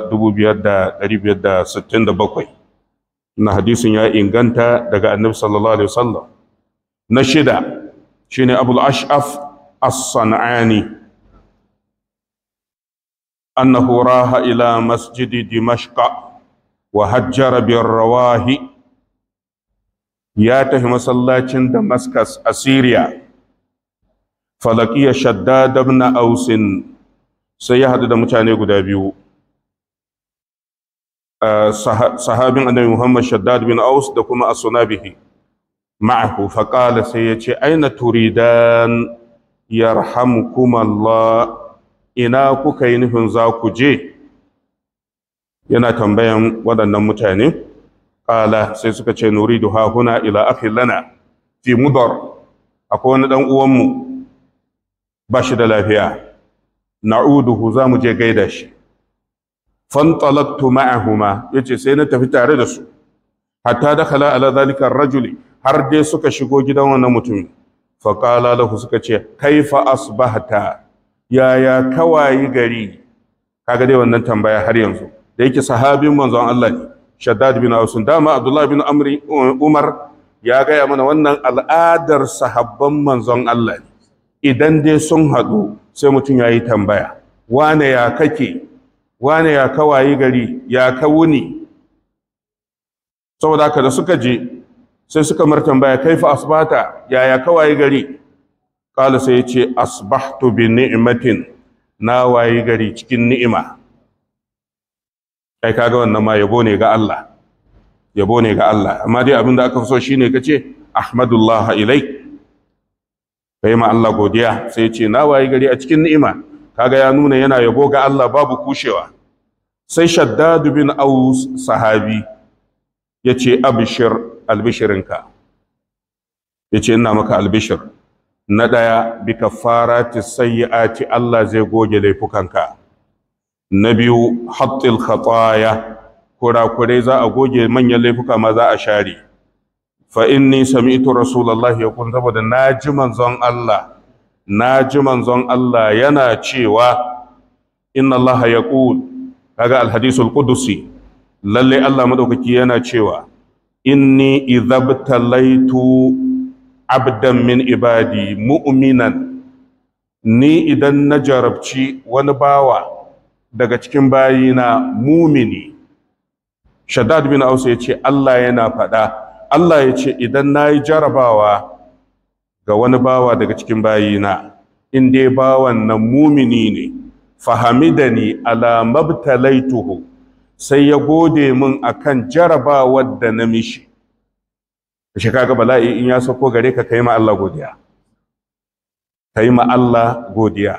2567 na hadisin ya inganta daga annabi sallallahu alaihi wasallam na shida shine abul ash'af as-san'ani annahu raha ila masjidi dimashqa wa hajjara bir rawahi ya tafi masallacin damascus a syria falakiya shaddad ibn ausin sai ya hadu da mutane guda biyu sahabin annabi Muhammad Shaddad bin Aus da kuma as-sunabihi ma'ahu faqala sai yace aina turidan yarhamukum Allah ina kuka yi nufin za ku je yana tambayan waɗannan mutane qala sai suka ce nuridu ha huna ila akhi lana fi mudar akwai wani dan uwanmu ba shi da lafiya na'uduhu za mu je gaida shi fantalaktu ma'ahuma yace sai na tafi tare da su hatta dakhala ala zalika rajuli har dai suka shigo gidan wannan mutum fa qala lahu suka ce kaifa asbahta yaya kawayi gari kaga dai wannan tambaya har yanzu da yake sahabin manzon Allah ne Shaddad bin Aus dama Abdullah bin Amri Umar ya gaya mana wannan al'adar sahabban manzon Allah ne idan dai sun haɗu sai mutum ya yi tambaya wane ya kake wane ya kawayi gari ya ka wuni saboda haka da suka je sai suka mar tambaya kaifa asbata ya ya kawayi gari kala sai ya ce asbahtu bi ni'matin na wayi gari cikin ni'ima kai kaga wannan ma yabo ne ga Allah yabo ne ga Allah amma dai abin da aka fi so shine kace ahmadullah ilaik kai ma Allah godiya sai ce na wayi gari a cikin ni'ima kaga ya nuna yana yabo ga Allah babu kushewa sai shaddad bin aus sahabi yace abshir albishirinka yace ina maka albishir na daya bi kafarati sayyiati Allah zai goge laifukanka na biyu hattil khataya kurakurai za a goge manyan laifuka ma za a share fa inni sami'tu rasulullahi yaqul saboda naji manzon Allah naji manzon Allah yana cewa inna Allah yaqul kaga alhadisul qudusi lalle Allah madaukaki yana cewa inni idhabtalaitu abdan min ibadi mu'minan ni idan na jarabci wani bawa daga cikin bayina mumini shaddad bin ausa ya ce Allah yana faɗa Allah ya ce idan na yi jarabawa ga wani bawa daga cikin bayina in dai bawan nan mumini ne fahamidani ala mabtalaituhu sai ya gode min akan jarabawar da na mishi shi kaga bala'i in ya sauko gare ka kai ma Allah godiya kai ma Allah godiya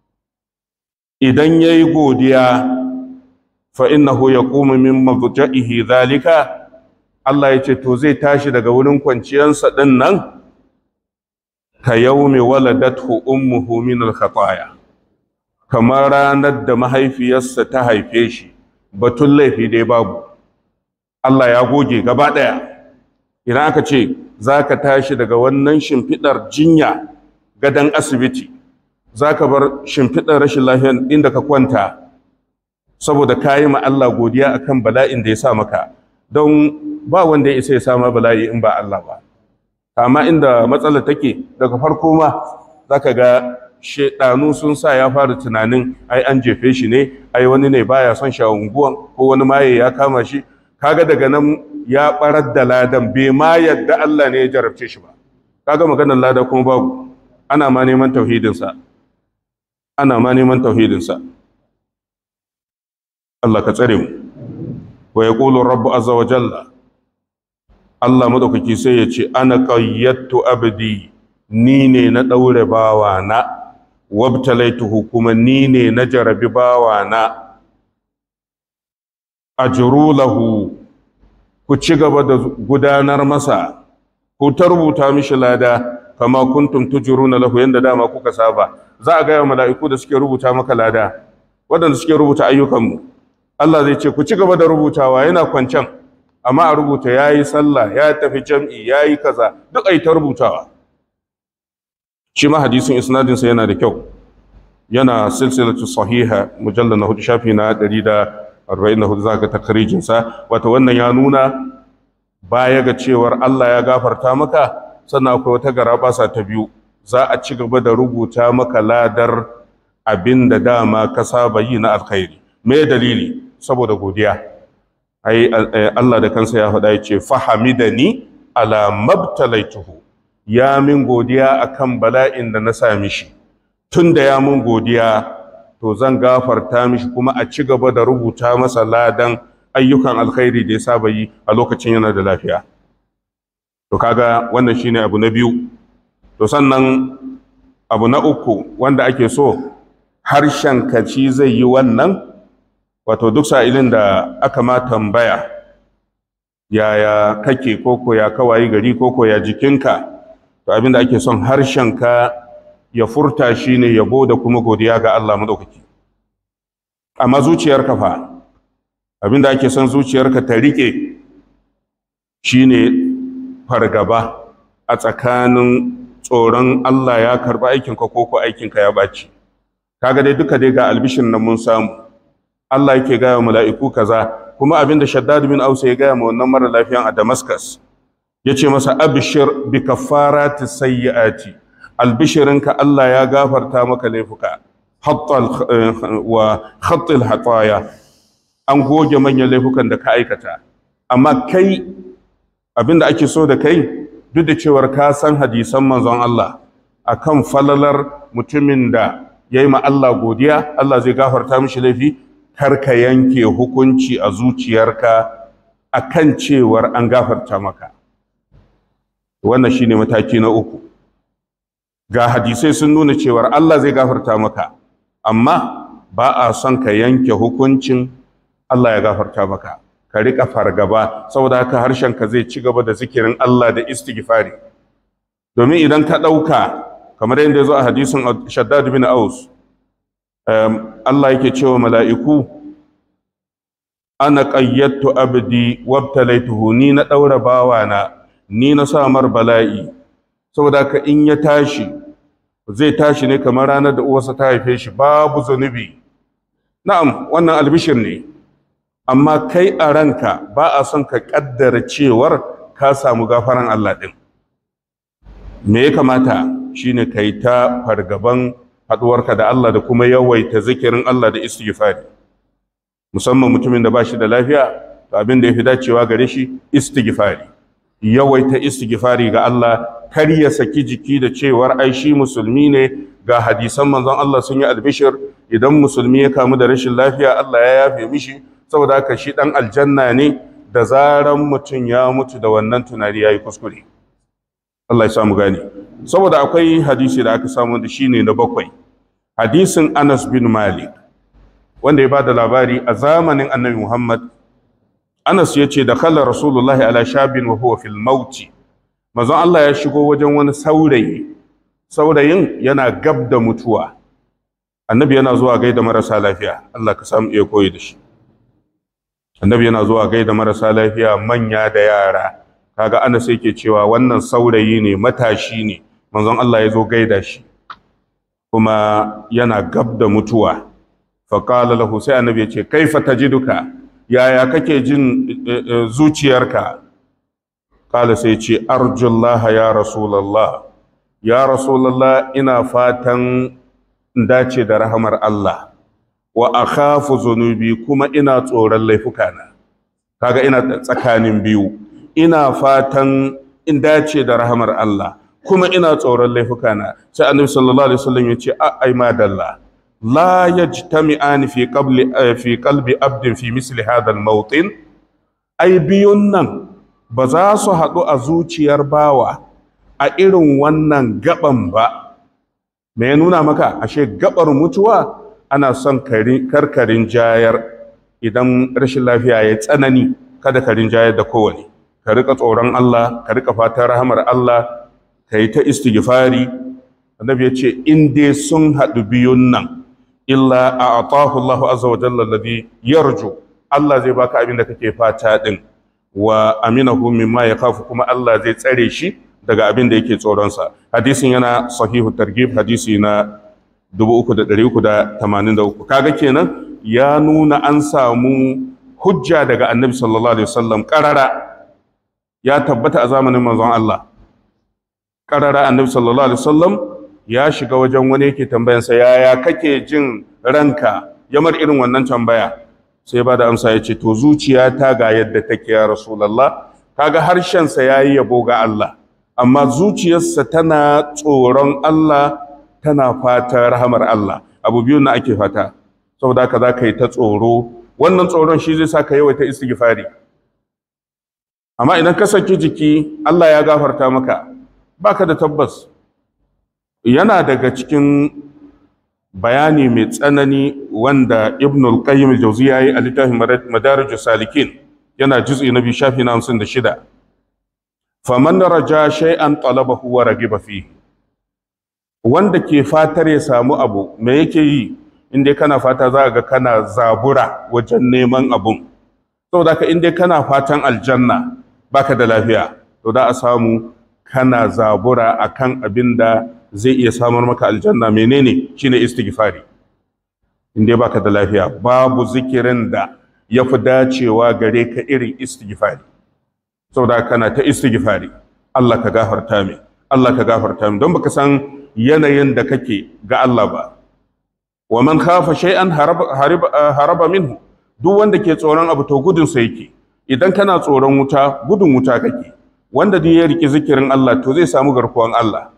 idan yayi godiya fa innahu yaqumu min mabja'ihi zalika Allah ya ce to zai tashi daga wurin kwanciyarsa din nan ka yaumi waladathu ummuhu min al-khataya kamar ranar da mahaifiyarsa ta haife shi batun laifi dai babu Allah ya goge gaba daya idan aka ce za ka tashi daga wannan shimfiɗar jinya gadon asibiti za ka bar shimfiɗar rashin lafiyar inda ka kwanta saboda ka yi ma Allah godiya akan bala'in da ya sa maka don ba wanda ya isa ya sama bala'i in ba Allah ba amma inda matsalar take daga farko ma za ka ga shaidanu sun sa ya fara tunanin ai an jefe shi ne ai wani ne baya son shi a unguwan ko wani maye ya kama shi kaga daga nan ya barar da ladan bai ma yadda Allah ne ya jarabce shi ba kaga maganar lada kuma babu ana ma neman tauhidinsa ana ma neman tauhidinsa Allah ka tsare mu wa yaqulu rabbu azza wa jalla Allah madaukaki sai ya ce ana qayyattu abdi ni ne na daure bawa na wabtalaituhu kuma ni ne na jarabi bawa na ajru lahu ku ci gaba da gudanar masa ku ta rubuta mishi lada kama kuntum tujruna lahu yanda dama kuka saba za a gaya mala'iku da suke rubuta maka lada waɗanda suke rubuta ayyukanmu Allah zai ce ku ci gaba da rubutawa yana kwancan amma a rubuta yayi sallah ya tafi jam'i yayi kaza duk ai ta rubutawa shi ma hadisin isnadin sa yana da kyau yana silsilatu sahiha mujallal na hudu shafi na 144 zaka takrijin sa wato wannan ya nuna baya ga cewar Allah ya gafarta maka sannan akwai wata garabasa ta biyu za a ci gaba da rubuta maka ladar abin da dama ka saba yi na alkhairi me dalili saboda godiya ai Allah da kansa ya faɗa yace fahamidani ala mabtalaituhu ya min godiya akan bala'in da na sami shi tunda ya min godiya to zan gafarta mishi kuma a ci gaba da rubuta masa ladan ayyukan alkhairi da ya saba yi a lokacin yana da lafiya to kaga wannan shine abu na biyu to sannan abu na uku wanda ake so harshen kaci zai yi wannan wato duk sa'ilin da aka ma tambaya yaya kake koko ya kawayi gari koko ya jikinka to abinda ake son harshenka ya furta shi ne yabo da kuma godiya ga Allah maɗaukaki amma zuciyarka fa abinda ake son zuciyarka ta riƙe shi ne fargaba a tsakanin tsoron Allah ya karɓi aikinka koko aikinka ya ɓaci kaga dai duka dai ga albishin nan mun samu Allah yake gaya wa mala'iku kaza kuma abinda Shaddad bin Ausa ya gaya ma wannan mara lafiyan a Damascus yace masa abshir bi kafarati sayyiati albishirinka Allah ya gafarta maka laifuka hatta wa khatil hataya an goge manyan laifukan da ka aikata amma kai abinda ake so da kai duk da cewar ka san hadisan manzon Allah akan falalar mutumin da yayi ma Allah godiya Allah zai gafarta mishi laifi kar ka yanke hukunci a zuciyarka akan cewar an gafarta maka wannan shine mataki na uku ga hadisai sun nuna cewar Allah zai gafarta maka amma ba a son ka yanke hukuncin Allah ya gafarta maka ka riƙa fargaba saboda haka harshenka zai ci gaba da zikirin Allah da istighfari domin idan ka ɗauka kamar yadda ya zo a hadisin shaddad bin aus Allah yake cewa mala'iku ana qayyadtu abdi wabtalaituhu ni na ɗaura bawana ni na samar bala'i saboda haka in ya tashi zai tashi ne kamar ranar da uwarsa ta haife shi babu zunubi na'am wannan albishir ne amma kai a ranka ba a son ka kaddara cewar ka samu gafaran Allah ɗin me ya kamata shine kai ta fargaban haɗuwarka da Allah da kuma yawaita zikirin Allah da istighfari musamman mutumin da ba shi da lafiya abin da ya fi dacewa gare shi istighfari yawaita istighfari ga Allah kar ya saki jiki da cewar ai shi musulmi ne ga hadisan manzon Allah sun yi albishir idan musulmi ya kamu da rashin lafiya Allah ya yafe mishi saboda haka shi dan aljanna ne da zaran mutum ya mutu da wannan tunani yayi kuskure Allah ya samu gane saboda akwai hadisi da aka samu da shine na bakwai hadisin Anas bin Malik wanda ya bada labari a zamanin Annabi Muhammad Anas ya ce da kala Rasulullahi ala shabin wa huwa fil mauti manzon Allah ya shigo wajen wani saurayi saurayin yana gab da mutuwa annabi yana zuwa gaida marasa lafiya Allah ka samu iya koyi da shi annabi yana zuwa gaida marasa lafiya manya da yara kaga Anas yake cewa wannan saurayi ne matashi ne manzon Allah ya zo gaida shi kuma yana gab da mutuwa faqala lahu sai annabi ya ce kaifa tajiduka yaya kake jin zuciyarka kala sai ce arjullaha ya rasulallah ya rasulallah ina fatan dace da rahamar Allah wa akhafu zunubi kuma ina tsoron laifukana kaga ina tsakanin biyu ina fatan in dace da rahamar Allah kuma ina tsoron laifukana sai annabi sallallahu alaihi wasallam ya ce ai madalla لا يجتمعان في قبل في قلب عبد في مثل هذا الموطن أي بيونن بزاسو هدو أزوچيار باوا a irin wannan gaban ba me ya nuna maka ashe gabar mutuwa ana son karkarin jayar idan rashin lafiya ya tsanani kada karin jayar da kowane ka rika tsoron Allah ka rika fatan rahamar Allah ka yi ta istighfari annabi ya ce in dai sun haɗu biyun nan illa a atahu Allahu azza wa jalla alladhi yarju Allah zai baka abin da kake fata din wa aminahu mimma yakhafu kuma Allah zai tsare shi daga abin da yake tsoron sa hadisin yana sahihu targhib hadisi na 3383 kaga kenan ya nuna an samu hujja daga annabi sallallahu alaihi wasallam qarara ya tabbata a zamanin manzon Allah qarara annabi sallallahu alaihi wasallam ya shiga wajen wani yake tambayansa yaya kake jin ranka yamar irin wannan tambaya sai ba da amsa ya ce to zuciyata ga yadda take ya rasulallah kaga harshensa ya yi yabo ga Allah amma zuciyarsa tana tsoron Allah tana fata rahamar Allah abu biyu na ake fata saboda haka za ka yi ta tsoro wannan tsoron shi zai sa ka yawaita istighfari amma idan ka saki jiki Allah ya gafarta maka baka da tabbas yana daga cikin bayani mai tsanani wanda ibn al-qayyim al-jawzi yayi a littafin madarij salikin yana juz'i na biyu shafi na 56 faman raja shay'an talabahu wa ragiba fi wanda ke fatar ya samu abu me yake yi inda kana fata za ga kana zabura wajen neman abun saboda ka inda kana fatan aljanna baka da lafiya to da a samu kana zabura akan abin da zai iya samar maka aljanna menene shine istighfari inda baka da lafiya babu zikirin da ya fi dacewa gare ka irin istighfari saboda kana ta istighfari Allah ka gafarta min Allah ka gafarta min don baka san yanayin da kake ga Allah ba wa man khafa shay'an haraba, haraba minhu duk wanda ke tsoron abu to gudun sa yake idan kana tsoron wuta gudun wuta kake wanda duk ya riki zikirin Allah to zai samu garkuwan Allah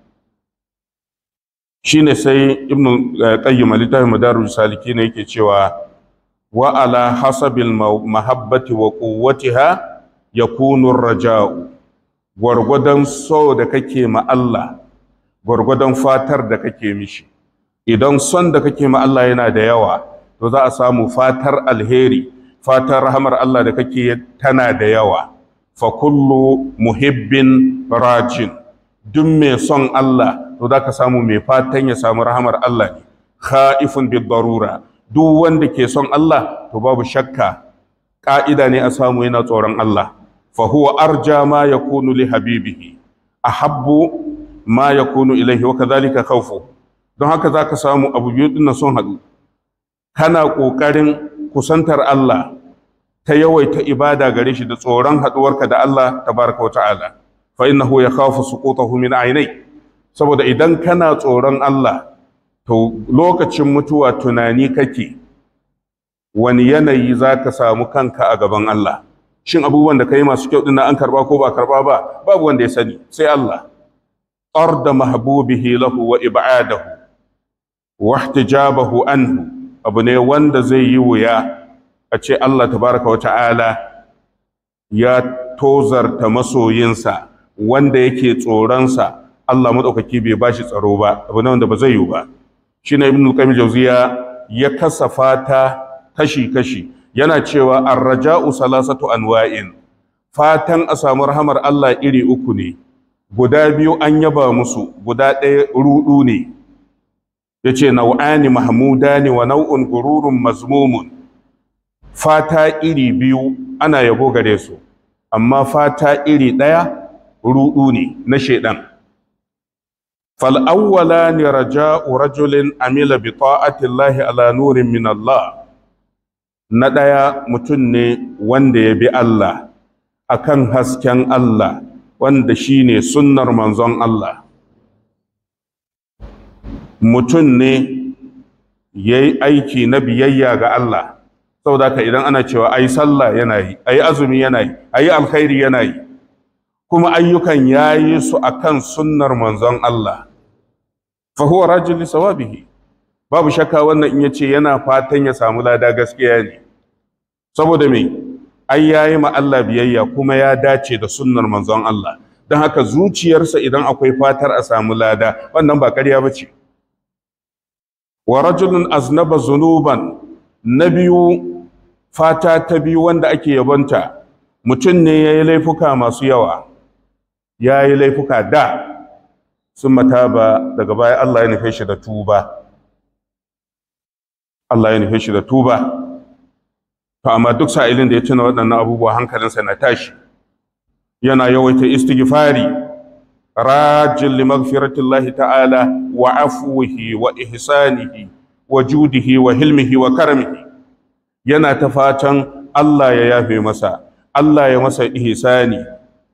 shine sai ibnu qayyim littafin madarul saliki ne yake cewa wa ala hasabil mahabbati wa quwwatiha yakunu raja'u gwargwadon so da kake ma Allah gwargwadon fatar da kake mishi idan son da kake ma Allah yana da yawa to za a samu fatar alheri fatar rahamar Allah da kake tana da yawa fa kullu muhibbin rajin duk mai son Allah to za ka samu mai fatan ya samu rahamar Allah ne kha'ifun bid darura duk wanda ke son Allah to babu shakka ka'ida ne a samu yana tsoron Allah fa huwa arja ma yakunu li habibihi ahabbu ma yakunu ilaihi wa kadhalika khawfu don haka zaka samu abu biyu din sun haɗu kana ƙoƙarin kusantar Allah ta yawaita ibada gare shi da tsoron haɗuwarka da Allah tabaraka wa ta'ala fa innahu yakhafu suqutahu min aynai saboda idan kana tsoron Allah to lokacin mutuwa tunani kake wani yanayi za ka samu kanka a gaban Allah shin abubuwan da ka yi masu kyau dinnan an karba ko ba karba ba babu wanda ya sani sai Allah arda mahbubihi lahu wa ibadahu wa ihtijabahu anhu abu ne wanda zai yi wuya a ce Allah tabaraka wa ta'ala ya tozarta masoyinsa wanda yake tsoronsa Allah maɗaukaki bai bashi tsaro ba abu ne wanda ba zai yi ba shi ne ibn al jauziya ya kasa fata kashi-kashi yana cewa arraja'u salasatu anwa'in fatan a samu rahamar Allah iri uku ne guda biyu an yaba musu guda ɗaya rudu ne yace nau'ani mahmudani wa nau'un gururun mazmumun fata iri biyu ana yabo gare su amma fata iri ɗaya rudu ne na shaidan فالأولان رجاء رجل عمل بطاعة الله على نور من الله ندايا متن وند يبي الله أكن هسكن الله وند شيني سنر منزون الله mutum ne ya yi aiki na biyayya ga Allah saboda haka idan ana cewa ai sallah yana yi ai azumi yana yi ai alkhairi yana yi kuma ayyukan ya yi su akan sunnar manzon Allah fahuwa rajin lissawabihi babu shakka wannan in yace yana fatan ya samu lada gaskiya ne saboda me ai yayi ma Allah biyayya kuma ya dace da sunnar manzon Allah don haka zuciyarsa idan akwai fatar a samu lada wannan ba ƙarya bace wa rajulun aznaba zunuban na biyu fata ta biyu wanda ake yabonta mutum ne ya yi laifuka masu yawa ya yi laifuka da sun mataba daga baya Allah ya nufe shi da tuba Allah ya nufe shi da tuba to amma duk sa'ilin da ya tuna waɗannan abubuwa hankalinsa na tashi yana yawaita istighfari rajin li maghfiratillahi ta'ala wa afwihi wa ihsanihi wa judihi wa hilmihi wa karamihi yana ta fatan Allah ya yafe masa Allah ya masa ihsani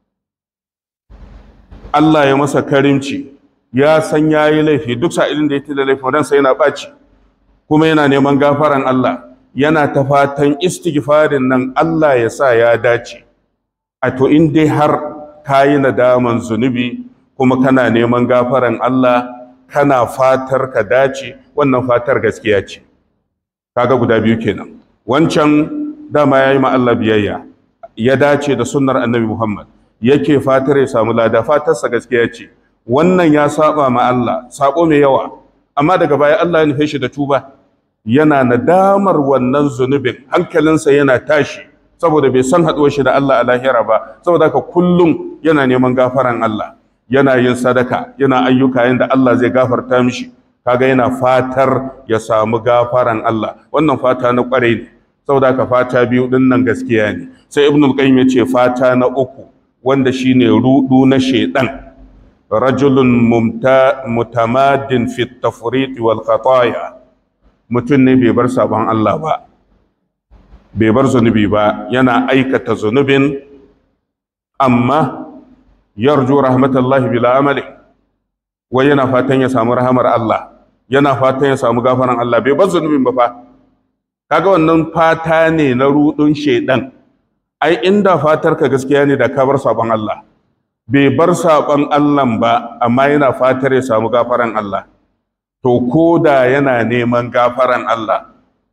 Allah ya masa karimci ya san ya yi laifi duk sa'ilin da ya tila laifin ransa yana ɓaci kuma yana neman gafaran Allah yana ta fatan istighfarin nan Allah ya sa ya dace a to in dai har ka yi nadaman zunubi kuma kana neman gafaran Allah kana fatar ka dace wannan fatar gaskiya ce kaga guda biyu kenan wancan dama ya yi ma Allah biyayya ya dace da sunnar annabi Muhammad yake fatar ya samu lada fatarsa gaskiya ce wannan ya saba ma Allah sako mai yawa amma daga baya Allah ya nufe shi da tuba yana nadamar wannan zunubin hankalinsa yana tashi saboda bai san haɗuwar shi da Allah a lahira ba saboda haka kullum yana neman gafaran Allah yana yin sadaka yana ayyuka yanda Allah zai gafarta mishi kaga yana fatar ya samu gafaran Allah wannan fata na kwarai ne saboda haka fata biyu din nan gaskiya ne sai ibnul qayyim ya ce fata na uku wanda shine rudu na shedan rajulun mutamadin fi tafriq wal khataya mutum ne bai bar sabon Allah ba bai bar zunubi ba yana aikata zunubin amma yarju rahmatallahi bila amali wai yana fatan ya samu rahamar Allah yana fatan ya samu gafaran Allah bai bar zunubin ba fa kaga wannan fata ne na rudun shedan ai inda fatar ka gaskiya ne da ka bar sabon Allah bai bar sabon Allah ba amma yana fatar ya samu gafaran Allah to ko da yana neman gafaran Allah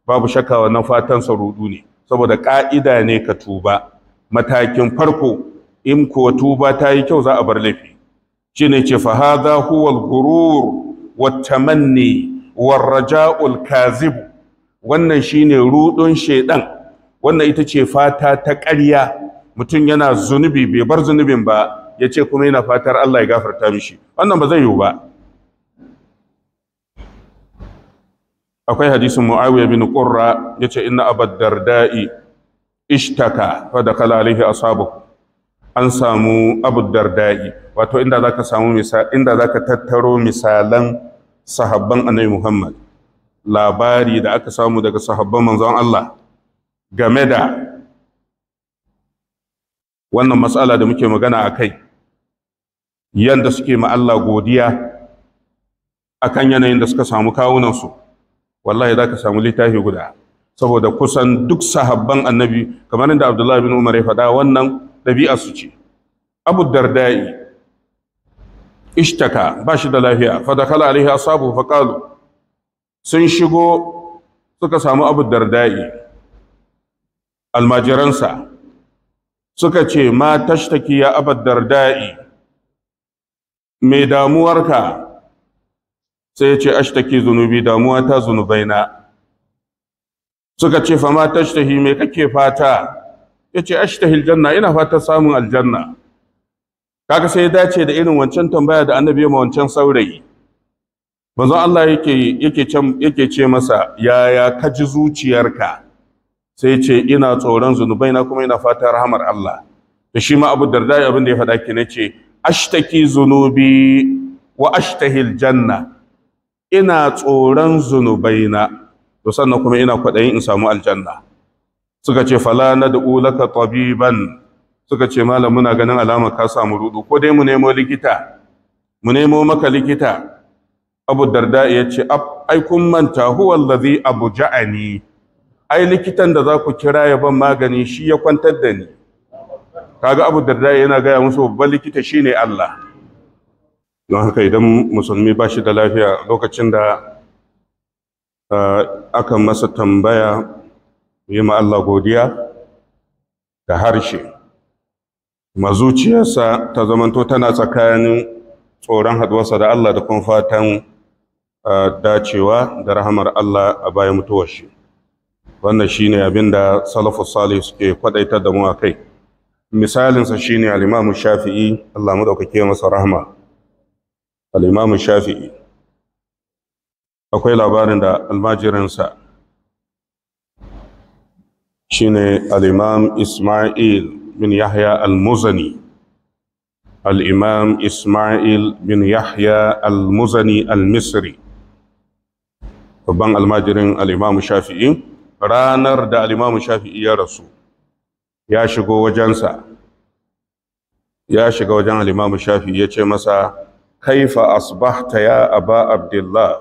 babu shakka wannan fatan sa rudu ne saboda ka'ida ne ka tuba matakin farko in ko tuba ta yi kyau za a bar laifi shine ce fa hadha huwa al-ghurur wat tamanni war raja'ul kazib wannan shine rudun shedan wannan ita ce fata ta ƙarya mutum yana zunubi bai bar zunubin ba ya ce kuma yana fatar Allah ya gafarta mishi wannan ba zai yiwu ba akwai hadisin muawiya bin qurra yace inna abad darda'i ishtaka fa dakala alaihi ashabuhu an samu abu darda'i wato inda zaka samu misal inda zaka tattaro misalan sahabban annabi Muhammad labari da aka samu daga sahabban manzon Allah game da wannan matsala da muke magana a kai yanda suke ma Allah godiya akan yanayin da suka samu kawunansu wallahi za ka samu littafi guda saboda kusan duk sahabban annabi kamar inda abdullahi bin umar ya faɗa wannan ɗabi'a su ce abu dardai ishtaka ba shi da lafiya fadakala alaihi asabu faƙalu sun shigo suka samu abu dardai almajiransa suka ce ma tashtaki ya abu dardai mai damuwarka sai ya ce ashtaki zunubi damuwa ta zunubaina suka ce fama tashtahi me kake fata ya ce ashtahil janna ina fata samun aljanna kaga sai ya dace da irin wancan tambaya da annabi ya ma wancan saurayi manzon Allah yake yake yake ce masa yaya ka ji zuciyarka sai ya ce ina tsoron zunubaina kuma ina fata rahamar Allah da shi ma Abu Darda abin da ya faɗa ki ce ashtaki zunubi wa ashtahil janna ina tsoron zunubaina to sannan kuma ina kwaɗayin in samu aljanna suka ce fala na da ulaka tabiban suka ce malam muna ganin alama ka samu rudu ko dai mu nemo likita mu nemo maka likita abu darda ya ce ai kun manta huwa allazi abu ja'ani ai likitan da za ku kira ya ban magani shi ya kwantar da ni kaga abu darda yana gaya musu babban likita shine Allah don haka idan musulmi ba shi da lafiya lokacin da aka masa tambaya yi ma Allah godiya da harshe mazuciyarsa ta zamanto tana tsakanin tsoron haduwarsa da Allah da kuma fatan dacewa da rahamar Allah a bayan mutuwar shi wannan shine abin da salafu salih suke kwadaitar da mu a kai misalinsa shine al-imamu shafi'i Allah madaukake masa rahama al'imamu shafi'i akwai labarin da almajirinsa shi ne al'imam ismail bin yahya al-muzani al'imam ismail bin yahya al-muzani al-misri babban almajirin al'imamu shafi'i ranar da al'imamu shafi'i ya rasu ya shigo wajensa ya shiga wajen al'imamu shafi'i ya ce masa kaifa asbahta ya aba abdullah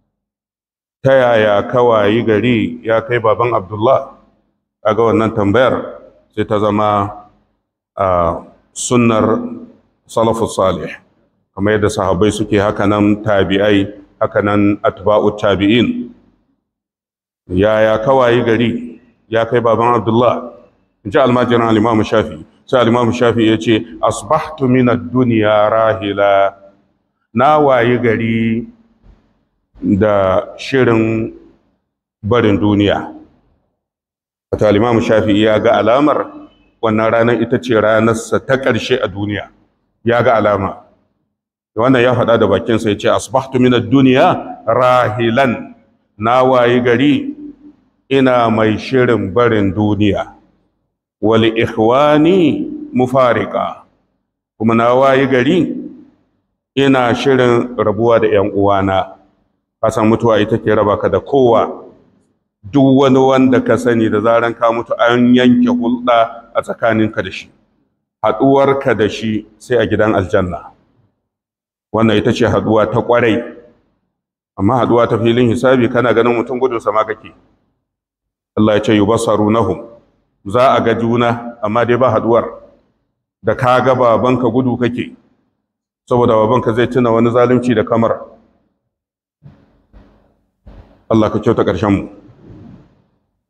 ta yaya kawayi gari ya kai baban abdullah aga wannan tambayar sai ta zama a sunnar salafus salih kamar yadda sahabbai suke hakanan tabi'ai hakanan atba'u tabi'in yaya kawayi gari ya kai baban abdullah in ji almajiran alimamu shafi sai alimamu shafi ya ce asbahtu min ad-dunya rahila na wayi gari da shirin barin duniya wata alimamu shafi'i ya ga alamar wannan ranar ita ce ranarsa ta ƙarshe a duniya ya ga alama wannan ya faɗa da bakinsa ya ce asbahtu min duniya rahilan na wayi gari ina mai shirin barin duniya wal ikhwani mufarika kuma na wayi gari ina shirin rabuwa da ‘yan uwana, kasan mutuwa ita ke raba ka da kowa, duk wani wanda ka sani da zaran ka mutu an yanke hulɗa a tsakaninka da shi, haɗuwarka da shi sai a gidan aljanna. Wannan ita ce haɗuwa ta ƙwarai, amma haɗuwa ta filin hisabi kana ganin mutum gudun sama kake. Allah ya ce yi basaru nahum, za a ga juna, amma dai ba haɗuwar, da ka ga babanka gudu kake. saboda babanka zai tuna wani zalunci da kamar Allah ka kyauta ƙarshen mu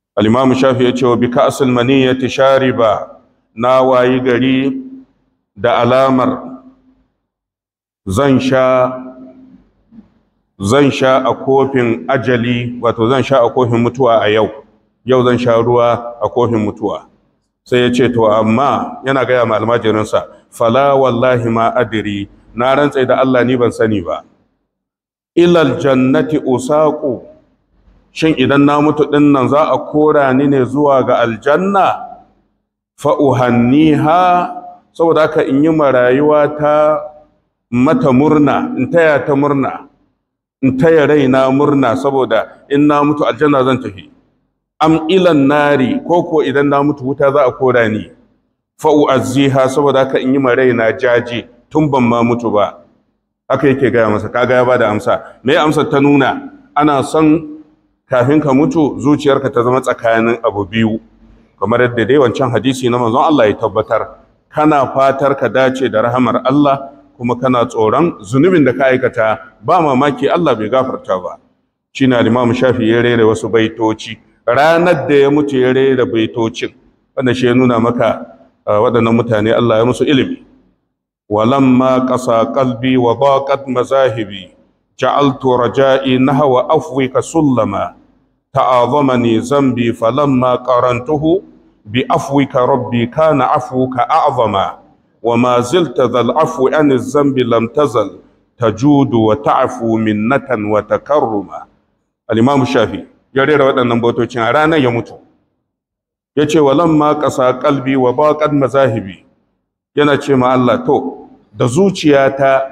al-imamu shafi ya ce wa bika asul maniyati shariba na wayi gari da alamar zan sha zan sha a kofin ajali wato zan sha a kofin mutuwa a yau yau zan sha ruwa a kofin mutuwa sai ya ce to amma yana gaya ma almajirinsa fala wallahi ma adiri na rantsai da Allah ni ban sani ba ilal jannati usaqu shin idan na mutu din nan za a kora ni ne zuwa ga aljanna fa uhanniha saboda haka in yi marayuwa ta mata murna in taya ta murna in taya raina murna saboda in na mutu aljanna zan tafi am ilan nari ko ko idan na mutu wuta za a kora ni fa uazziha saboda haka in yi ma raina jaje tun ban ma mutu ba haka yake gaya masa kaga ya bada amsa me amsar ta nuna ana son kafin ka mutu zuciyarka ta zama tsakanin abu biyu kamar yadda dai wancan hadisi na manzon Allah ya tabbatar kana fatar ka dace da rahamar Allah kuma kana tsoron zunubin da ka aikata ba mamaki Allah bai gafarta ba shi na Imam Shafi ya rera wasu baitoci ranar da ya mutu ya rera baitocin wanda shi ya nuna maka waɗannan mutane Allah ya musu ilimi walamma qasa qalbi wa daqat mazahibi ja'altu raja'i nahwa afwika sullama ta'azamani zambi falamma qarantuhu bi afwika rabbi kana afwuka a'zama وما زلت ذا العفو عن الذنب لم تزل تجود وتعفو منة وتكرما الإمام الشافعي ya rera waɗannan bautocin a ranar ya mutu ya ce wa lamma ƙasa ƙalbi wa baƙad mazahibi yana ce ma Allah to da zuciyata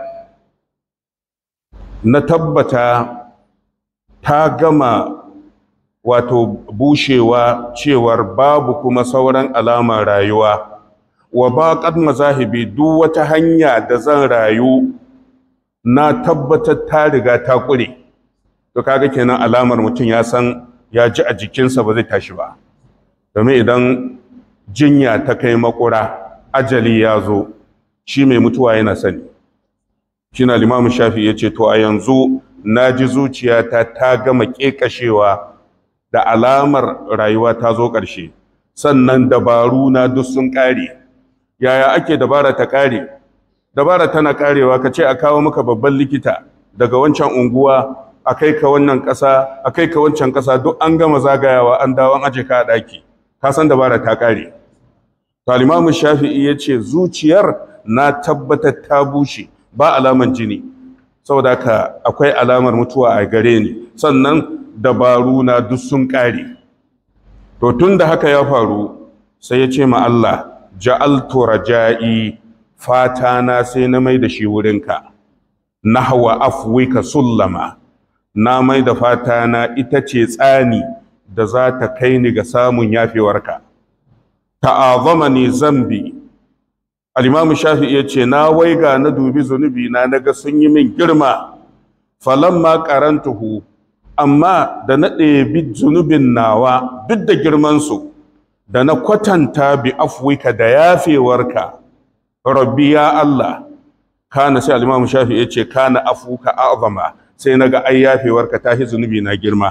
na tabbata ta gama wato bushewa cewar babu kuma sauran alamar rayuwa wa baƙad mazahibi duk wata hanya da zan rayu na tabbatar ta riga ta ƙure to kaga kenan alamar mutum ya san ya ji a jikinsa ba zai tashi ba domin idan jinya ta kai makura ajali ya zo shi mai mutuwa yana sani shi na limamin shafi ya ce to a yanzu na ji zuciyata ta gama ƙeƙashewa da alamar rayuwa ta zo ƙarshe sannan dabaru na duk sun ƙare yaya ake dabara ta ƙare dabara tana ƙarewa ka ce a kawo maka babban likita daga wancan unguwa a kai ka wannan ƙasa a kai ka wancan ƙasa duk an gama zagayawa an dawo an aje ka a ɗaki ka san dabara ta ƙare talimamu shafi'i ya ce zuciyar na tabbatar ta bushe ba alaman jini saboda haka akwai alamar mutuwa a gare ni sannan dabaru na duk sun ƙare to tun da haka ya faru sai ya ce ma Allah ja'altu raja'i fata na sai na mai da shi wurinka nahwa afwika sullama na mai da fata na ita ce tsani da za ta kai ni ga samun yafewarka ta'azamani zambi al-imam shafi'i ya ce na waiga na dubi zunubi na naga sun yi min girma falamma qarantuhu amma da na ɗebi zunubin nawa duk da girmansu da na kwatanta bi afwika da yafewarka rabbi ya Allah kana sai al-imam shafi'i ya ce kana afuka a'zama sai na ga ai yafewarka ta zunubi na girma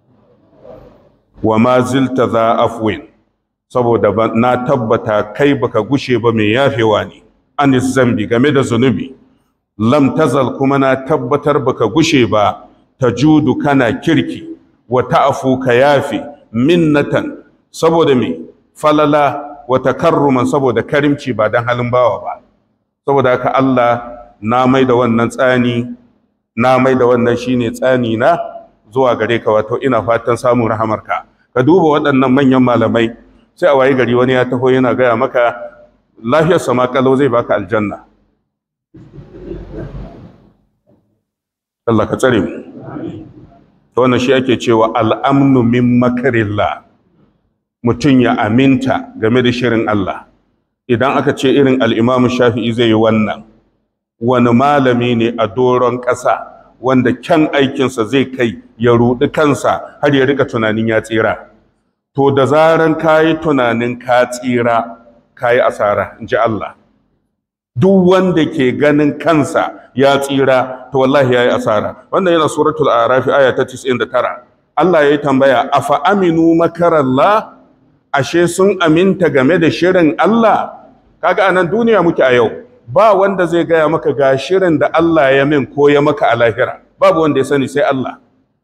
wa ma zilta za afwin saboda na tabbata kai baka gushe ba mai yafewa ne anis zambi game da zunubi lam tazal kuma na tabbatar baka gushe ba tajudu kana kirki wa ta'fu ka yafi minnatan saboda me falala wa takarruman saboda karimci ba dan halin bawa ba saboda haka Allah na mai da wannan tsani na mai da wannan shine tsani na zuwa gare ka wato ina fatan samun rahamarka ka duba waɗannan manyan malamai sai a waye gari wani ya taho yana gaya maka lafiyar sama kalau zai baka aljanna Allah ka tsare mu to wannan shi ake cewa al'amnu min makarillah mutum ya aminta game da shirin Allah idan aka ce irin al'imamu shafi'i zai yi wannan wani malami ne a doron ƙasa wanda kyan aikinsa zai kai ya ruɗi kansa har ya rika tunanin ya tsira to da zaran ka yi tunanin ka tsira ka yi asara in ji Allah duk wanda ke ganin kansa ya tsira to wallahi ya yi asara wannan yana suratul arafi aya ta 99 Allah ya yi tambaya afa aminu makarallah ashe sun aminta game da shirin Allah kaga anan duniya muke a yau ba wanda zai gaya maka ga shirin da Allah ya min ko ya maka a lahira babu wanda ya sani sai Allah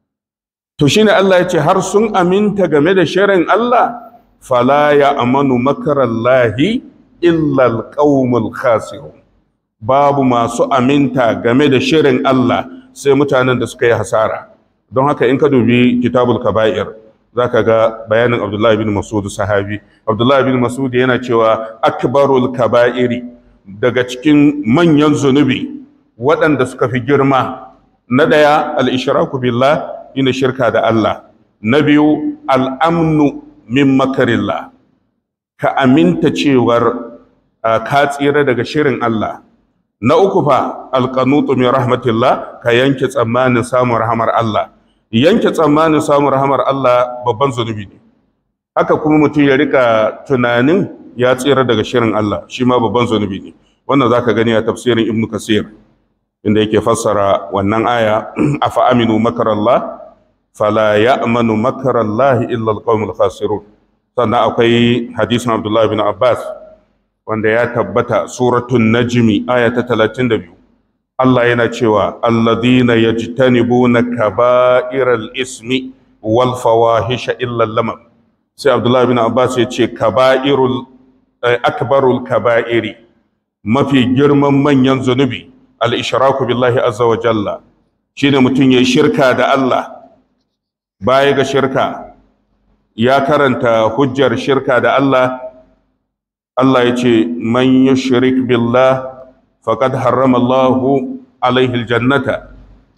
to shine Allah ya ce har sun aminta game da shirin Allah fala ya amanu makarallahi illa alqaumul khasirun babu masu aminta game da shirin Allah sai mutanen da suka yi hasara don haka in ka dubi kitabul kaba'ir zaka ga bayanin Abdullah bin Mas'ud sahabi Abdullah bin Mas'ud yana cewa akbarul kaba'iri daga cikin manyan zunubi waɗanda suka fi girma na ɗaya al-ishraku billah ina shirka da Allah na biyu al-amnu min makarillah ka aminta cewar ka tsira daga shirin Allah na uku fa alqanutu min rahmatillah ka yanke tsammanin samun rahamar Allah yanke tsammanin samun rahamar Allah babban zunubi ne haka kuma mutum ya rika tunanin ya tsira daga shirin Allah shi ma babban zunubi ne wannan zaka gani a tafsirin Ibn Kasir inda yake fassara wannan aya afa aminu makarallah fala ya'manu makarallahi illa alqawmul khasirun sannan akwai hadisin Abdullah bin Abbas wanda ya tabbata suratun najmi aya ta 32 Allah yana cewa alladhina yajtanibuna kaba'iral ismi wal fawahisha illa lamam sai Abdullah bin Abbas ya ce kaba'irul akbarul kaba'iri mafi girman manyan zunubi al-ishraku billahi azza wa jalla shine mutum yayi shirka da Allah baya ga shirka ya karanta hujjar shirka da Allah Allah ya ce man yushrik billah faqad harrama Allahu alaihi aljannata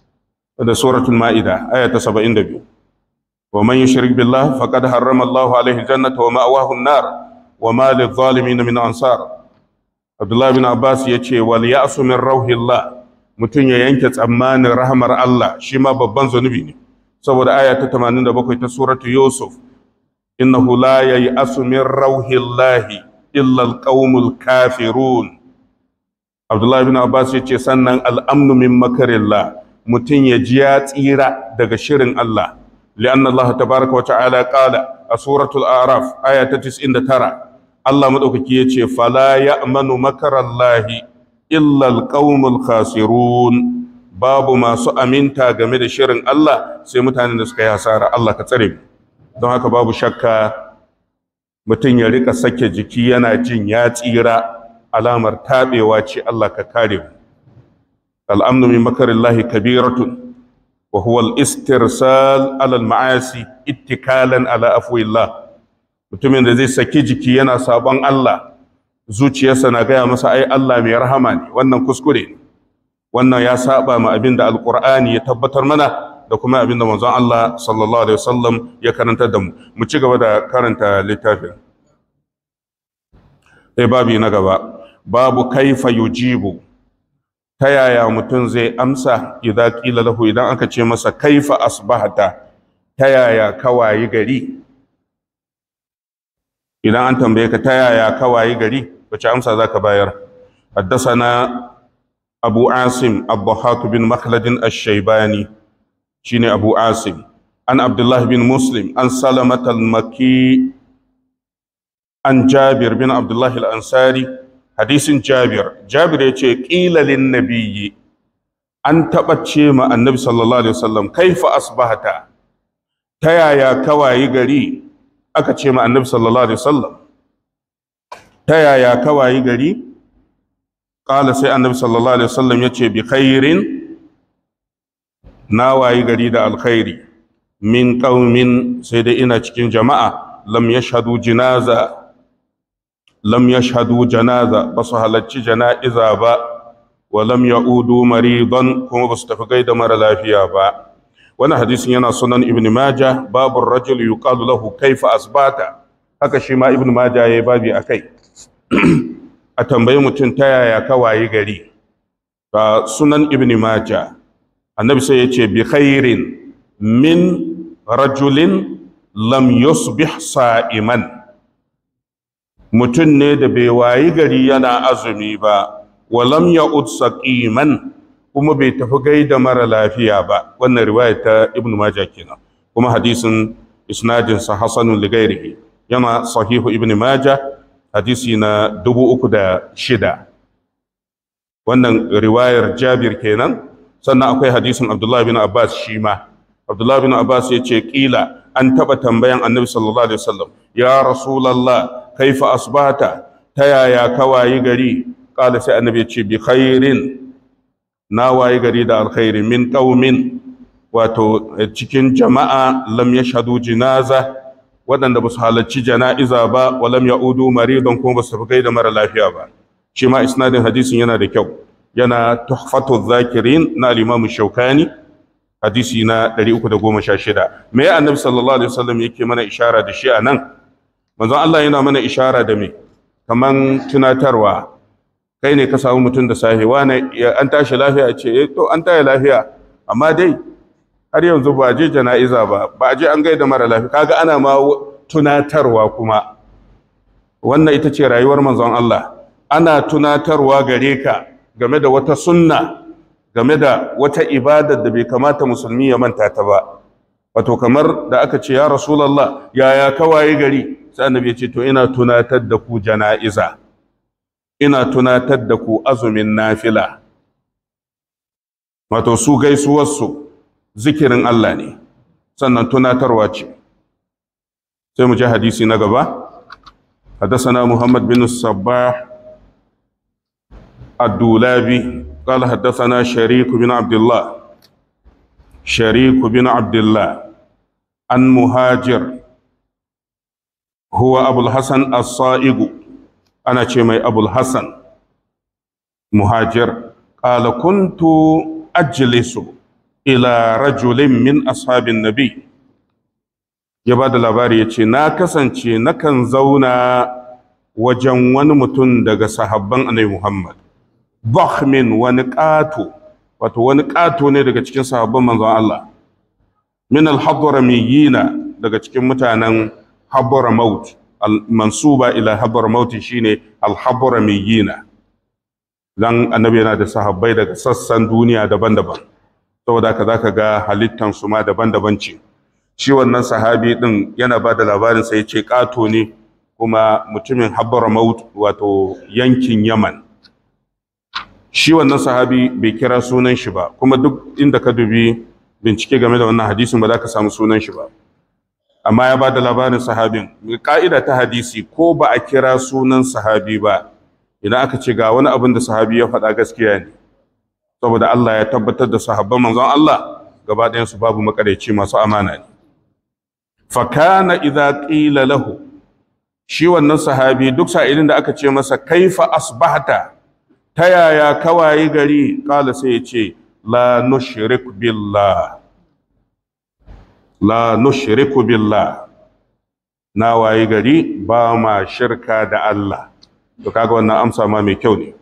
da suratul ma'ida aya ta 72 wa man yushrik billah faqad harrama Allahu alaihi aljannata wa ma'wahu an-nar wa ma lidh-dhalimin min ansar Abdullah bin Abbas ya ce wal ya'su min rauhillah mutum ya yanke tsammanin rahmar Allah shi ma babban zunubi ne saboda aya ta 87 ta suratu Yusuf innahu la ya'su min rauhillahi illa alqaumul kafirun Abdullah bin Abbas yace sannan al'amnu min makarillah mutum ya ji ya tsira daga shirin Allah li'anna Allah tabaraka wa ta'ala qala a suratul a'raf aya ta 99 Allah madaukaki yace fala ya'manu makarallahi illa alqaumul khasirun babu masu aminta game da shirin Allah sai mutanen da suka yi hasara Allah ka tsare mu don haka babu shakka mutum ya rika sake jiki yana jin ya tsira alamar taɓewa ce Allah ka kare mu al'amnu min makarillahi kabiratun wa huwa al-istirsal ala al-ma'asi ittikalan ala afwillah mutumin da zai saki jiki yana sabon Allah zuciyarsa na gaya masa ai Allah mai rahama ne wannan kuskure ne wannan ya saba ma abin da alqur'ani ya tabbatar mana da kuma abin da manzon Allah sallallahu alaihi wasallam ya karanta da mu mu ci gaba da karanta littafin sai babi na gaba babu kaifa yujibu ta yaya mutum zai amsa idan qila lahu idan aka ce masa kaifa asbahata ta yaya kawayi gari idan an tambaye ka ta yaya kawayi gari wace amsa zaka bayar حدثنا أبو عاصم الضحاك بن مخلد الشيباني شين أبو عاصم عن عبد الله بن مسلم عن سلمة المكي عن جابر بن عبد الله الأنصاري حديث جابر جابر يقول قيل للنبي أن تبتشي مع النبي صلى الله عليه وسلم كيف أصبحت تيا يا كواي غري أكتشي مع النبي صلى الله عليه وسلم تيا يا كواي غري قال سي النبي صلى الله عليه وسلم يقول بخير ناواي غري دا الخيري min ƙaumin sai dai ina cikin jama'a lam yashhadu jinaza lam yashhadu janaza ba su halarci jana'iza ba wa lam ya'udu maridan kuma ba su tafi gaida mara lafiya ba wannan hadisin yana sunan ibn majah babu rajul yuqalu lahu kaifa asbata haka shi ma ibn majah yayi babi akai a tambayi mutum ta yaya ka wayi gari ba sunan ibn majah annabi sai ya ce bi khairin min rajulin lam yusbih sa'iman mutum ne da bai wayi gari yana azumi ba wa lam ya'ud saqiman kuma bai tafi gaida mara lafiya ba wannan riwaya ta ibnu majah kenan kuma hadisin isnadinsa hasanun ligairihi yana sahihu ibn majah hadisi na dubu uku da shida wannan riwayar jabir kenan sannan akwai hadisin abdullahi bin abbas shi ma abdullahi bin abbas ya ce ƙila an taɓa tambayan annabi sallallahu alaihi wasallam ya rasulallah kaifa asbata ta yaya ka wayi gari ƙala sai annabi ya ce bi khairin na wayi gari da alkhairi min qaumin wato cikin jama'a lam yashhadu jinaza waɗanda ba su halarci jana'iza ba wa lam ya'udu maridan kuma ba su tafi kai da mara lafiya ba shi ma isnadin hadisin yana da kyau yana tuhfatu zakirin na al-imam shaukani hadisi na 316 me ya annabi sallallahu alaihi wasallam yake mana ishara da shi a nan manzon Allah yana mana ishara da me kaman tunatarwa kai ne ka samu mutum da safe wane an tashi lafiya ce eh to an tashi lafiya amma dai har yanzu ba je jana'iza ba ba je an gaida mara lafiya kaga ana ma tunatarwa kuma wannan ita ce rayuwar manzon Allah ana tunatarwa gare ka game da wata sunna game da wata ibadar da bai kamata musulmi ya manta ta ba wato kamar da aka ce ya rasulullah yaya kawaye gari sai annabi ya ce to ina tunatar da ku jana'iza ina tunatar da ku azumin nafila wato su gaisuwarsu zikirin Allah ne sannan tunatarwa ce sai mu ji hadisi na gaba حدثنا محمد بن الصباح الدولابي قال حدثنا شريك بن عبد الله شريك بن عبد الله عن مهاجر هو أبو الحسن الصائغ أنا شمي أبو الحسن مهاجر قال كنت أجلس إلى رجل من أصحاب النبي ya ba da labari ya ce na kasance nakan zauna wajen wani mutum daga sahabban annabi Muhammad Bahmin wani ƙato wato wani ƙato ne daga cikin sahabban manzon Allah min al-hadramiyina daga cikin mutanen Hadramaut al-mansuba ila Hadramaut shine al-hadramiyina dan annabi yana da sahabbai daga sassan duniya daban-daban saboda haka zaka ga halittan su ma daban-daban ce shi wannan sahabi din yana ba da labarin sai ce ƙato ne kuma mutumin Hadramaut wato yankin Yaman shi wannan sahabi bai kira sunan shi ba kuma duk inda ka dubi bincike game da wannan hadisin ba za ka samu sunan shi ba amma ya ba da labarin sahabin ka'ida ta hadisi ko ba a kira sunan sahabi ba idan aka ce ga wani abin da sahabi ya faɗa gaskiya ne saboda Allah ya tabbatar da sahabban manzon Allah gaba ɗayansu babu makaraici masu amana ne fakana idza qila lahu shi wannan sahabi duk sa'ilin da aka ce masa kaifa asbahta ta yaya kawaye gari kala sai ya ce la nushrik billah la nushriku billah na waye gari ba ma shirka da Allah to kaga wannan amsa ma mai kyau ne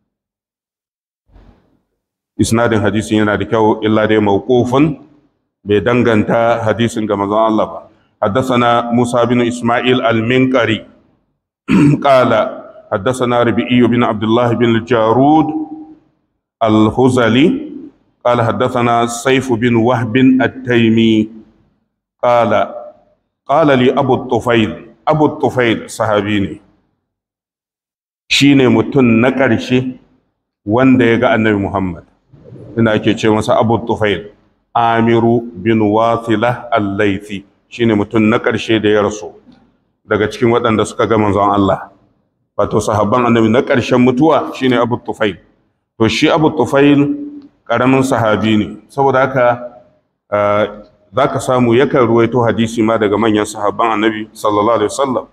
isnadin hadisin yana da kyau illa dai mawqufun bai danganta hadisin ga manzon Allah ba حدثنا موسى بن إسماعيل المنقري قال حدثنا ربيعي بن عبد الله بن الجارود الهزلي قال حدثنا سيف بن وهب التيمي قال قال لي أبو الطفيل أبو الطفيل صحابيني shine mutum na ƙarshe wanda ya ga annabi Muhammad ina ake ce masa Abu Tufail Amiru bin Wathila al-Laythi shine mutum na ƙarshe da ya rasu daga cikin waɗanda suka ga manzon Allah wato sahabban annabi na ƙarshen mutuwa shine Abu Tufail to shi Abu Tufail ƙaramin sahabi ne saboda haka za ka samu yakan ruwaito hadisi ma daga manyan sahabban annabi sallallahu alaihi wasallam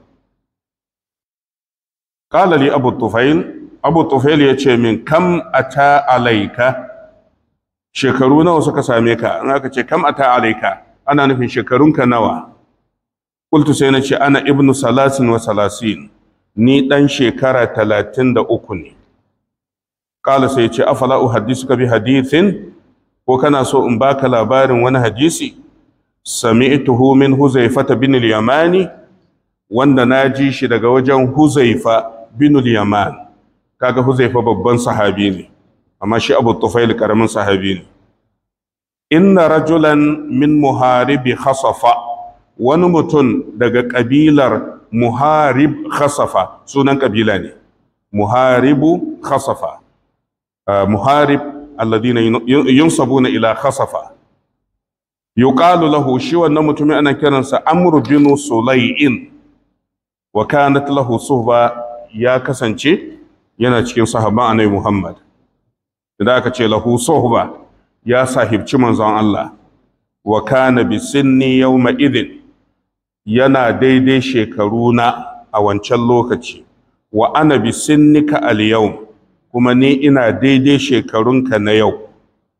qala li Abu Tufail Abu Tufail ya ce min kam ata alaika shekaru nawa suka same ka in aka ce kam ata alaika ana nufin shekarunka nawa kultu sai na ce ana ibnu salasin wa salasin ni ɗan shekara talatin da uku ne ƙala sai ce afala uhaddisuka bi hadithin ko kana so in baka labarin wani hadisi sami'tuhu min huzaifata bin al-yamani wanda na ji shi daga wajen huzaifa bin al-yaman kaga huzaifa babban sahabi ne amma shi abu tufail karamin sahabi ne inna rajulan min muharibi khasafa wani mutum daga ƙabilar muharib khasafa sunan ƙabila ne muharibu khasafa muharib alladina yunsabuna ila khasafa yuqalu lahu shi wannan mutumin ana kiransa amr bin sulay'in wa kanat lahu suhba ya kasance yana cikin sahaban annabi muhammad idan aka ce lahu suhba ya sahibci manzon Allah wa kana bi sinni yawma idin yana daidai shekaru na a wancan lokaci wa ana bi sinnika al yawm kuma ni ina daidai shekarunka na yau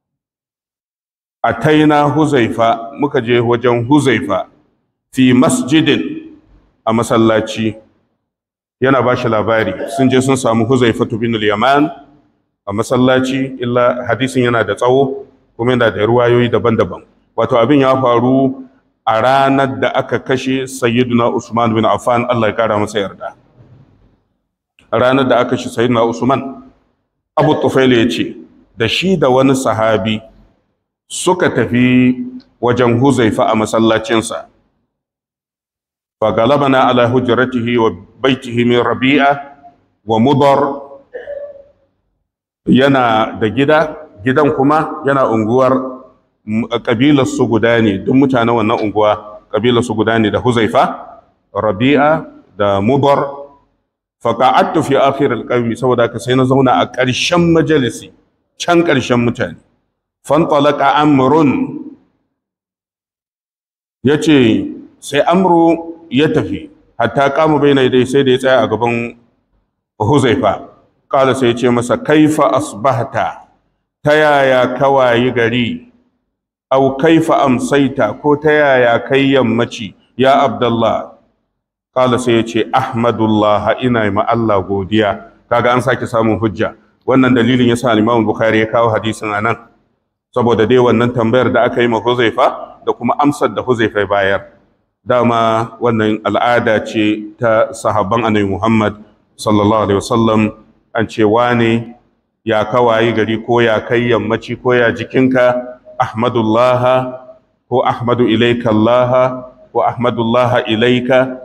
ataina huzaifa muka je wajen huzaifa fi masjidin a masallaci yana ba shi labari sun je sun samu huzaifa bin yaman a masallaci illa hadisin yana da tsawo kuma yana da ruwayoyi daban-daban wato abin ya faru a ranar da aka kashe sayyiduna usman bin affan Allah ya kara masa yarda a ranar da aka kashe sayyiduna usman abu tufail ya ce da shi da wani sahabi suka tafi wajen huzaifa a masallacinsa fa galabana ala hujratihi wa baitihi min rabi'a wa mudar yana da gida gidan kuma yana unguwar kabilar su guda ne duk mutanen wannan unguwa kabilar su guda ne da huzaifa rabi'a da mudar fa qa'adtu fi akhir al saboda ka sai na zauna a ƙarshen majalisi can ƙarshen mutane fantalaka amrun ya ce sai amru ya tafi hatta kama bai na dai sai da ya tsaya a gaban huzaifa kala sai ya ce masa kaifa asbahta ta yaya kawayi gari au kaifa amsaita ko ta yaya kai yammaci ya abdullah kala sai ya ce ahmadullah ina ma Allah godiya kaga an sake samun hujja wannan dalilin yasa al-Imam Bukhari ya kawo hadisin anan saboda dai wannan tambayar da aka yi ma Huzaifa da kuma amsar da Huzaifa bayar dama wannan al'ada ce ta sahabban Annabi Muhammad sallallahu alaihi wasallam an ce wane ya kawayi gari ko ya kai yammaci ko ya jikinka ahmadullah ko ahmadu ilaika Allah ko ahmadullah ilaika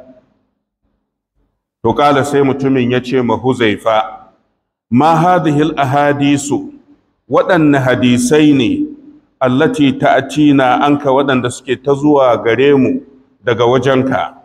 to kala sai mutumin ya ce ma Huzaifa ma hadhihi al-ahadisu waɗanne hadisai ne allati ta'tina anka waɗanda suke ta zuwa gare mu daga wajenka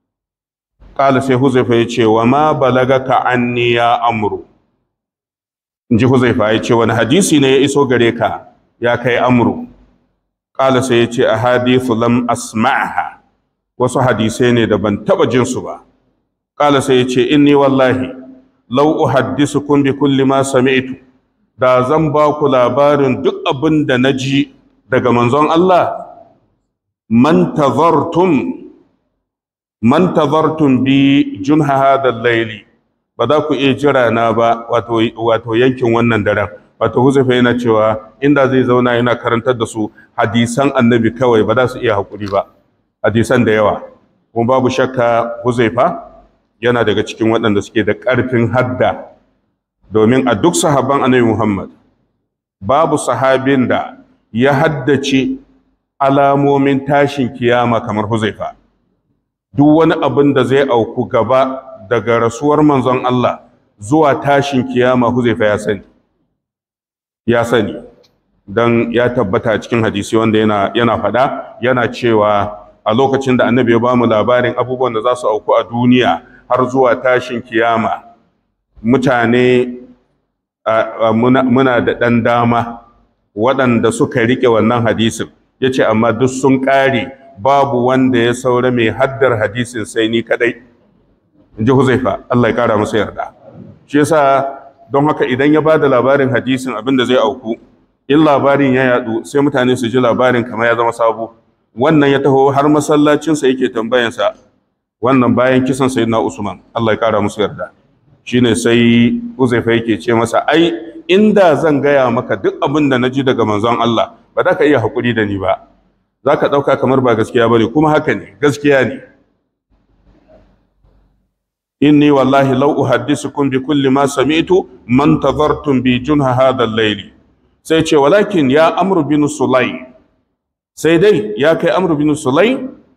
qala sai huzaifa ya ce wa ma balagaka anni ya amru inji huzaifa ya ce wani hadisi ne ya iso gare ka ya kai amru qala sai ya ce ahadithu lam asma'ha wasu hadisai ne da ban taba jin su ba qala sai ya ce inni wallahi law uhaddisukum bi kulli ma sami'tu da zan ba ku labarin duk abin da na ji daga manzon Allah man tazartum man tazartum bi junha hadha layli ba za ku iya jira na ba wato wato yankin wannan daren wato Huzaifa yana cewa inda zai zauna yana karantar da su hadisan annabi kawai ba za su iya hakuri ba hadisan da yawa kuma babu shakka Huzaifa yana daga cikin waɗanda suke da ƙarfin hadda domin a duk sahaban annabi Muhammad babu sahabin da ya haddace alamomin tashin kiyama kamar Huzaifa duk wani abin da zai auku gaba daga rasuwar manzon Allah zuwa tashin kiyama Huzaifa ya sani ya sani dan ya tabbata cikin hadisi wanda yana yana fada yana cewa a lokacin da annabi ya bamu labarin abubuwan da za su auku a duniya har zuwa tashin kiyama mutane muna da ɗan dama waɗanda suka riƙe wannan hadisin ya ce amma duk sun ƙare babu wanda ya saura mai haddar hadisin sai ni kaɗai in ji huzaifa Allah ya ƙara masa yarda shi yasa don haka idan ya ba da labarin hadisin abin da zai auku in labarin ya yaɗu sai mutane su ji labarin kamar ya zama sabo wannan ya taho har masallacinsa yake tambayansa wannan bayan kisan sayyidina usman Allah ya ƙara musu yarda shine sai Uzaifa yake ce masa ai inda zan gaya maka duk abin da naji daga manzon Allah ba za ka iya hakuri da ni ba za ka ɗauka kamar ba gaskiya bane kuma haka ne gaskiya ne inni wallahi law uhaddisukum bi kulli ma sami'tu man tadhartum bi junha hadha al-layl sai ce walakin ya amr bin sulay sai dai ya kai amru bin sulai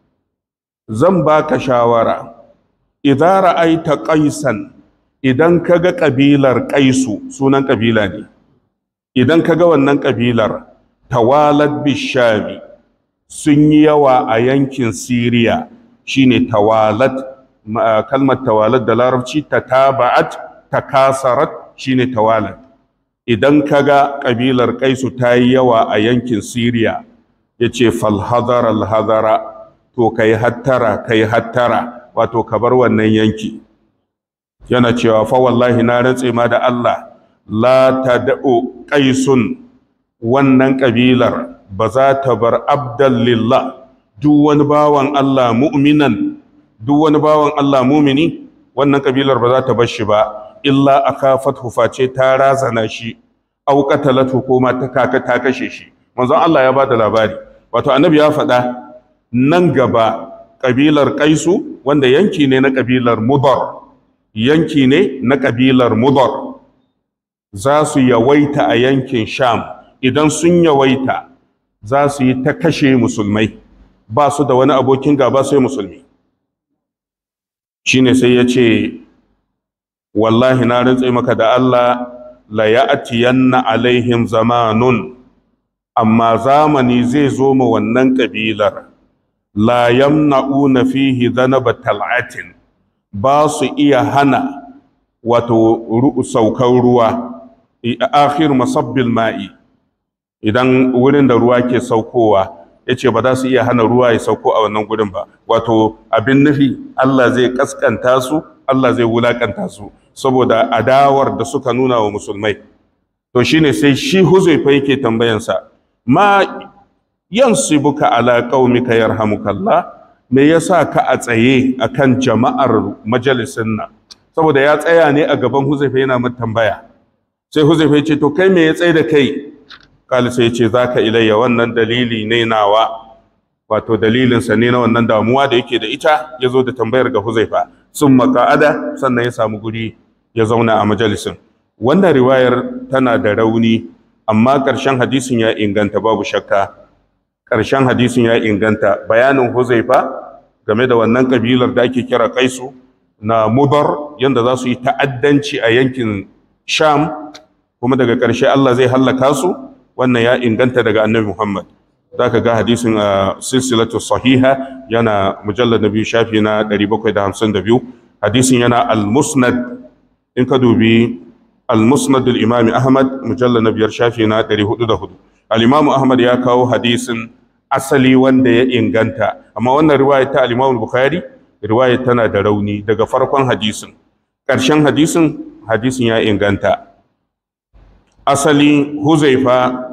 zan baka shawara idan ra'aita qaisan idan kaga kabilar qaisu sunan kabila ne idan kaga wannan kabilar tawalad bishami sun yi yawa a yankin siriya shine tawalad kalmar tawalad da larabci tataba'at takasarat shine tawalad idan kaga kabilar kaisu ta yi yawa a yankin siriya ya ce falhazara alhazara to kai hattara kai hattara wato ka bar wannan yanki yana cewa fa wallahi na rantse ma da Allah la tad'u qaisun wannan kabilar ba za ta bar abdan lillah duk wani bawan Allah mu'minan duk wani bawan Allah mumini wannan kabilar ba za ta bar shi ba illa akafat face ta razana shi aw qatalatu ko ma ta kaka ta kashe shi manzon Allah ya bada labari wato annabi ya faɗa nan gaba kabilar kaisu wanda yanki ne na kabilar mudar yanki ne na kabilar mudar za su yawaita a yankin sham idan sun yawaita za su yi ta kashe musulmai ba su da wani abokin gaba sai musulmi shine sai ya ce wallahi na rantse maka da Allah la ya'tiyanna alaihim zamanun amma zamani zai zo ma wannan kabilar la yamna'una fihi dhanaba tal'atin ba su iya hana wato saukar ruwa akhir masabbil ma'i idan wurin da ruwa ke saukowa yace ba za su iya hana ruwa ya sauko a wannan gurin ba wato abin nufi Allah zai kaskanta su Allah zai wulakanta su saboda adawar da suka nuna wa musulmai to shine sai shi huzaifa yake tambayansa ma yansibuka ala qaumika yarhamukallah me yasa ka a tsaye akan jama'ar majalisin nan saboda ya tsaya ne a gaban huzaifa yana mata tambaya sai huzaifa ya ce to kai me ya tsaye da kai kali sai ya ce zaka ilayya wannan dalili ne nawa wato dalilinsa ne na wannan damuwa da yake da ita ya zo da tambayar ga huzaifa sun maka'ada sannan ya samu guri ya zauna a majalisin wannan riwayar tana da rauni amma ƙarshen hadisin ya inganta babu shakka ƙarshen hadisin ya inganta bayanin huzaifa game da wannan kabilar da ake kira kaisu na mudar yadda za su yi ta'addanci a yankin sham kuma daga ƙarshe allah zai hallaka su wannan ya inganta daga annabi muhammad za ka ga hadisin a silsilatu sahiha yana mujallar na biyu shafi na 752 hadisin yana al-musnad in ka dubi al-musnad al-imami ahmad mujallar na biyar shafi na 404 al-imamu ahmad ya kawo hadisin asali wanda ya inganta amma wannan riwayar ta al-imamu bukhari riwayar tana da rauni daga farkon hadisin ƙarshen hadisin hadisin ya inganta asali huzaifa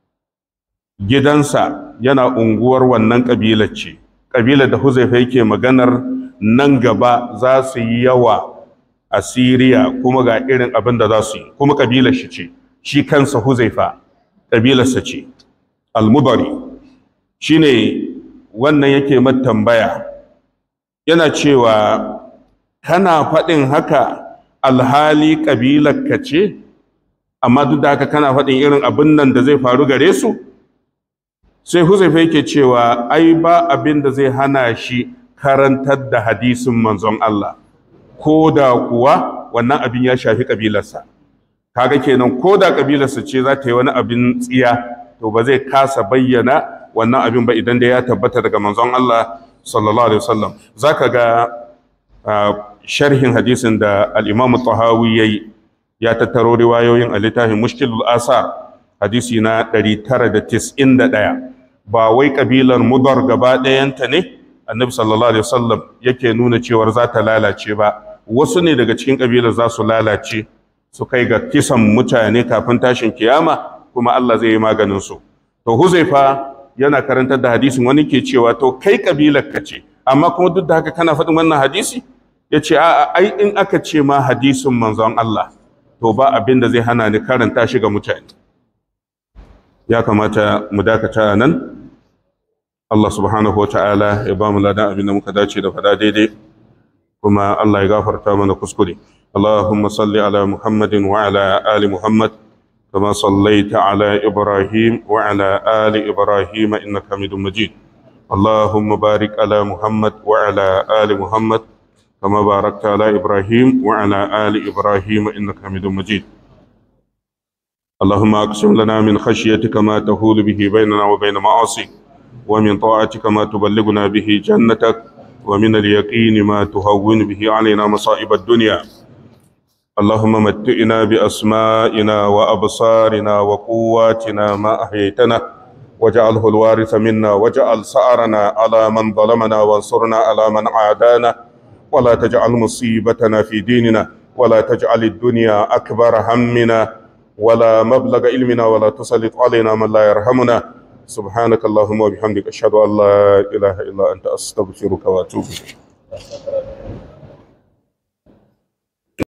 gidansa yana unguwar wannan ƙabilar ce ƙabilar da huzaifa yake maganar nan gaba za su yi yawa a siriya kuma ga irin abin da za su yi kuma ƙabilar shi ce shi kansa huzaifa ƙabilarsa ce almubari shi ne wannan yake tambaya yana cewa kana faɗin haka alhali ƙabilarka ce amma duk da haka kana faɗin irin abin nan da zai faru gare su sai huzaifa yake cewa ai ba abin da zai hana shi karantar da hadisin manzon Allah ko da kuwa wannan abin ya shafi kabilarsa kaga kenan ko da kabilarsa ce za ta yi wani abin tsiya to ba zai kasa bayyana wannan abin ba idan da ya tabbata daga manzon Allah sallallahu alaihi wasallam zaka ga sharhin hadisin da al-Imam Tahawi yayi ya tattaro riwayoyin a littafin Mushkilul Asar hadisi na 991 ba wai kabilar mudar gaba ɗayanta ne annabi sallallahu alaihi wasallam yake nuna cewar za ta lalace ba wasu ne daga cikin kabilar za su lalace su kai ga kisan mutane kafin tashin kiyama kuma Allah zai yi maganin su to huzaifa yana karantar da hadisin wani ke cewa to kai kabilar ka ce amma kuma duk da haka kana faɗin wannan hadisi ya ce a'a ai in aka ce ma hadisin manzon Allah to ba abin da zai hana ni karanta shi ga mutane ya kamata mu dakata nan Allah subhanahu wa ta'ala ya ba mu ladan abin da muka dace da fada daidai kuma Allah ya gafarta mana kuskure Allahumma salli ala Muhammadin wa ala ali Muhammad كما صليت على إبراهيم وعلى آل إبراهيم إنك حميد مجيد اللهم بارك على محمد وعلى آل محمد كما باركت على إبراهيم وعلى آل إبراهيم إنك حميد مجيد اللهم أقسم لنا من خشيتك ما تهول به بيننا وبين معاصيك ومن طاعتك ما تبلغنا به جنتك ومن اليقين ما تهون به علينا مصائب الدنيا اللهم متئنا بأسمائنا وأبصارنا وقواتنا ما أحييتنا واجعله الوارث منا واجعل سعرنا على من ظلمنا وانصرنا على من عادانا ولا تجعل مصيبتنا في ديننا ولا تجعل الدنيا أكبر همنا ولا مبلغ علمنا ولا تسلط علينا من لا يرحمنا سبحانك اللهم وبحمدك أشهد أن لا إله إلا أنت أستغفرك وأتوب إليك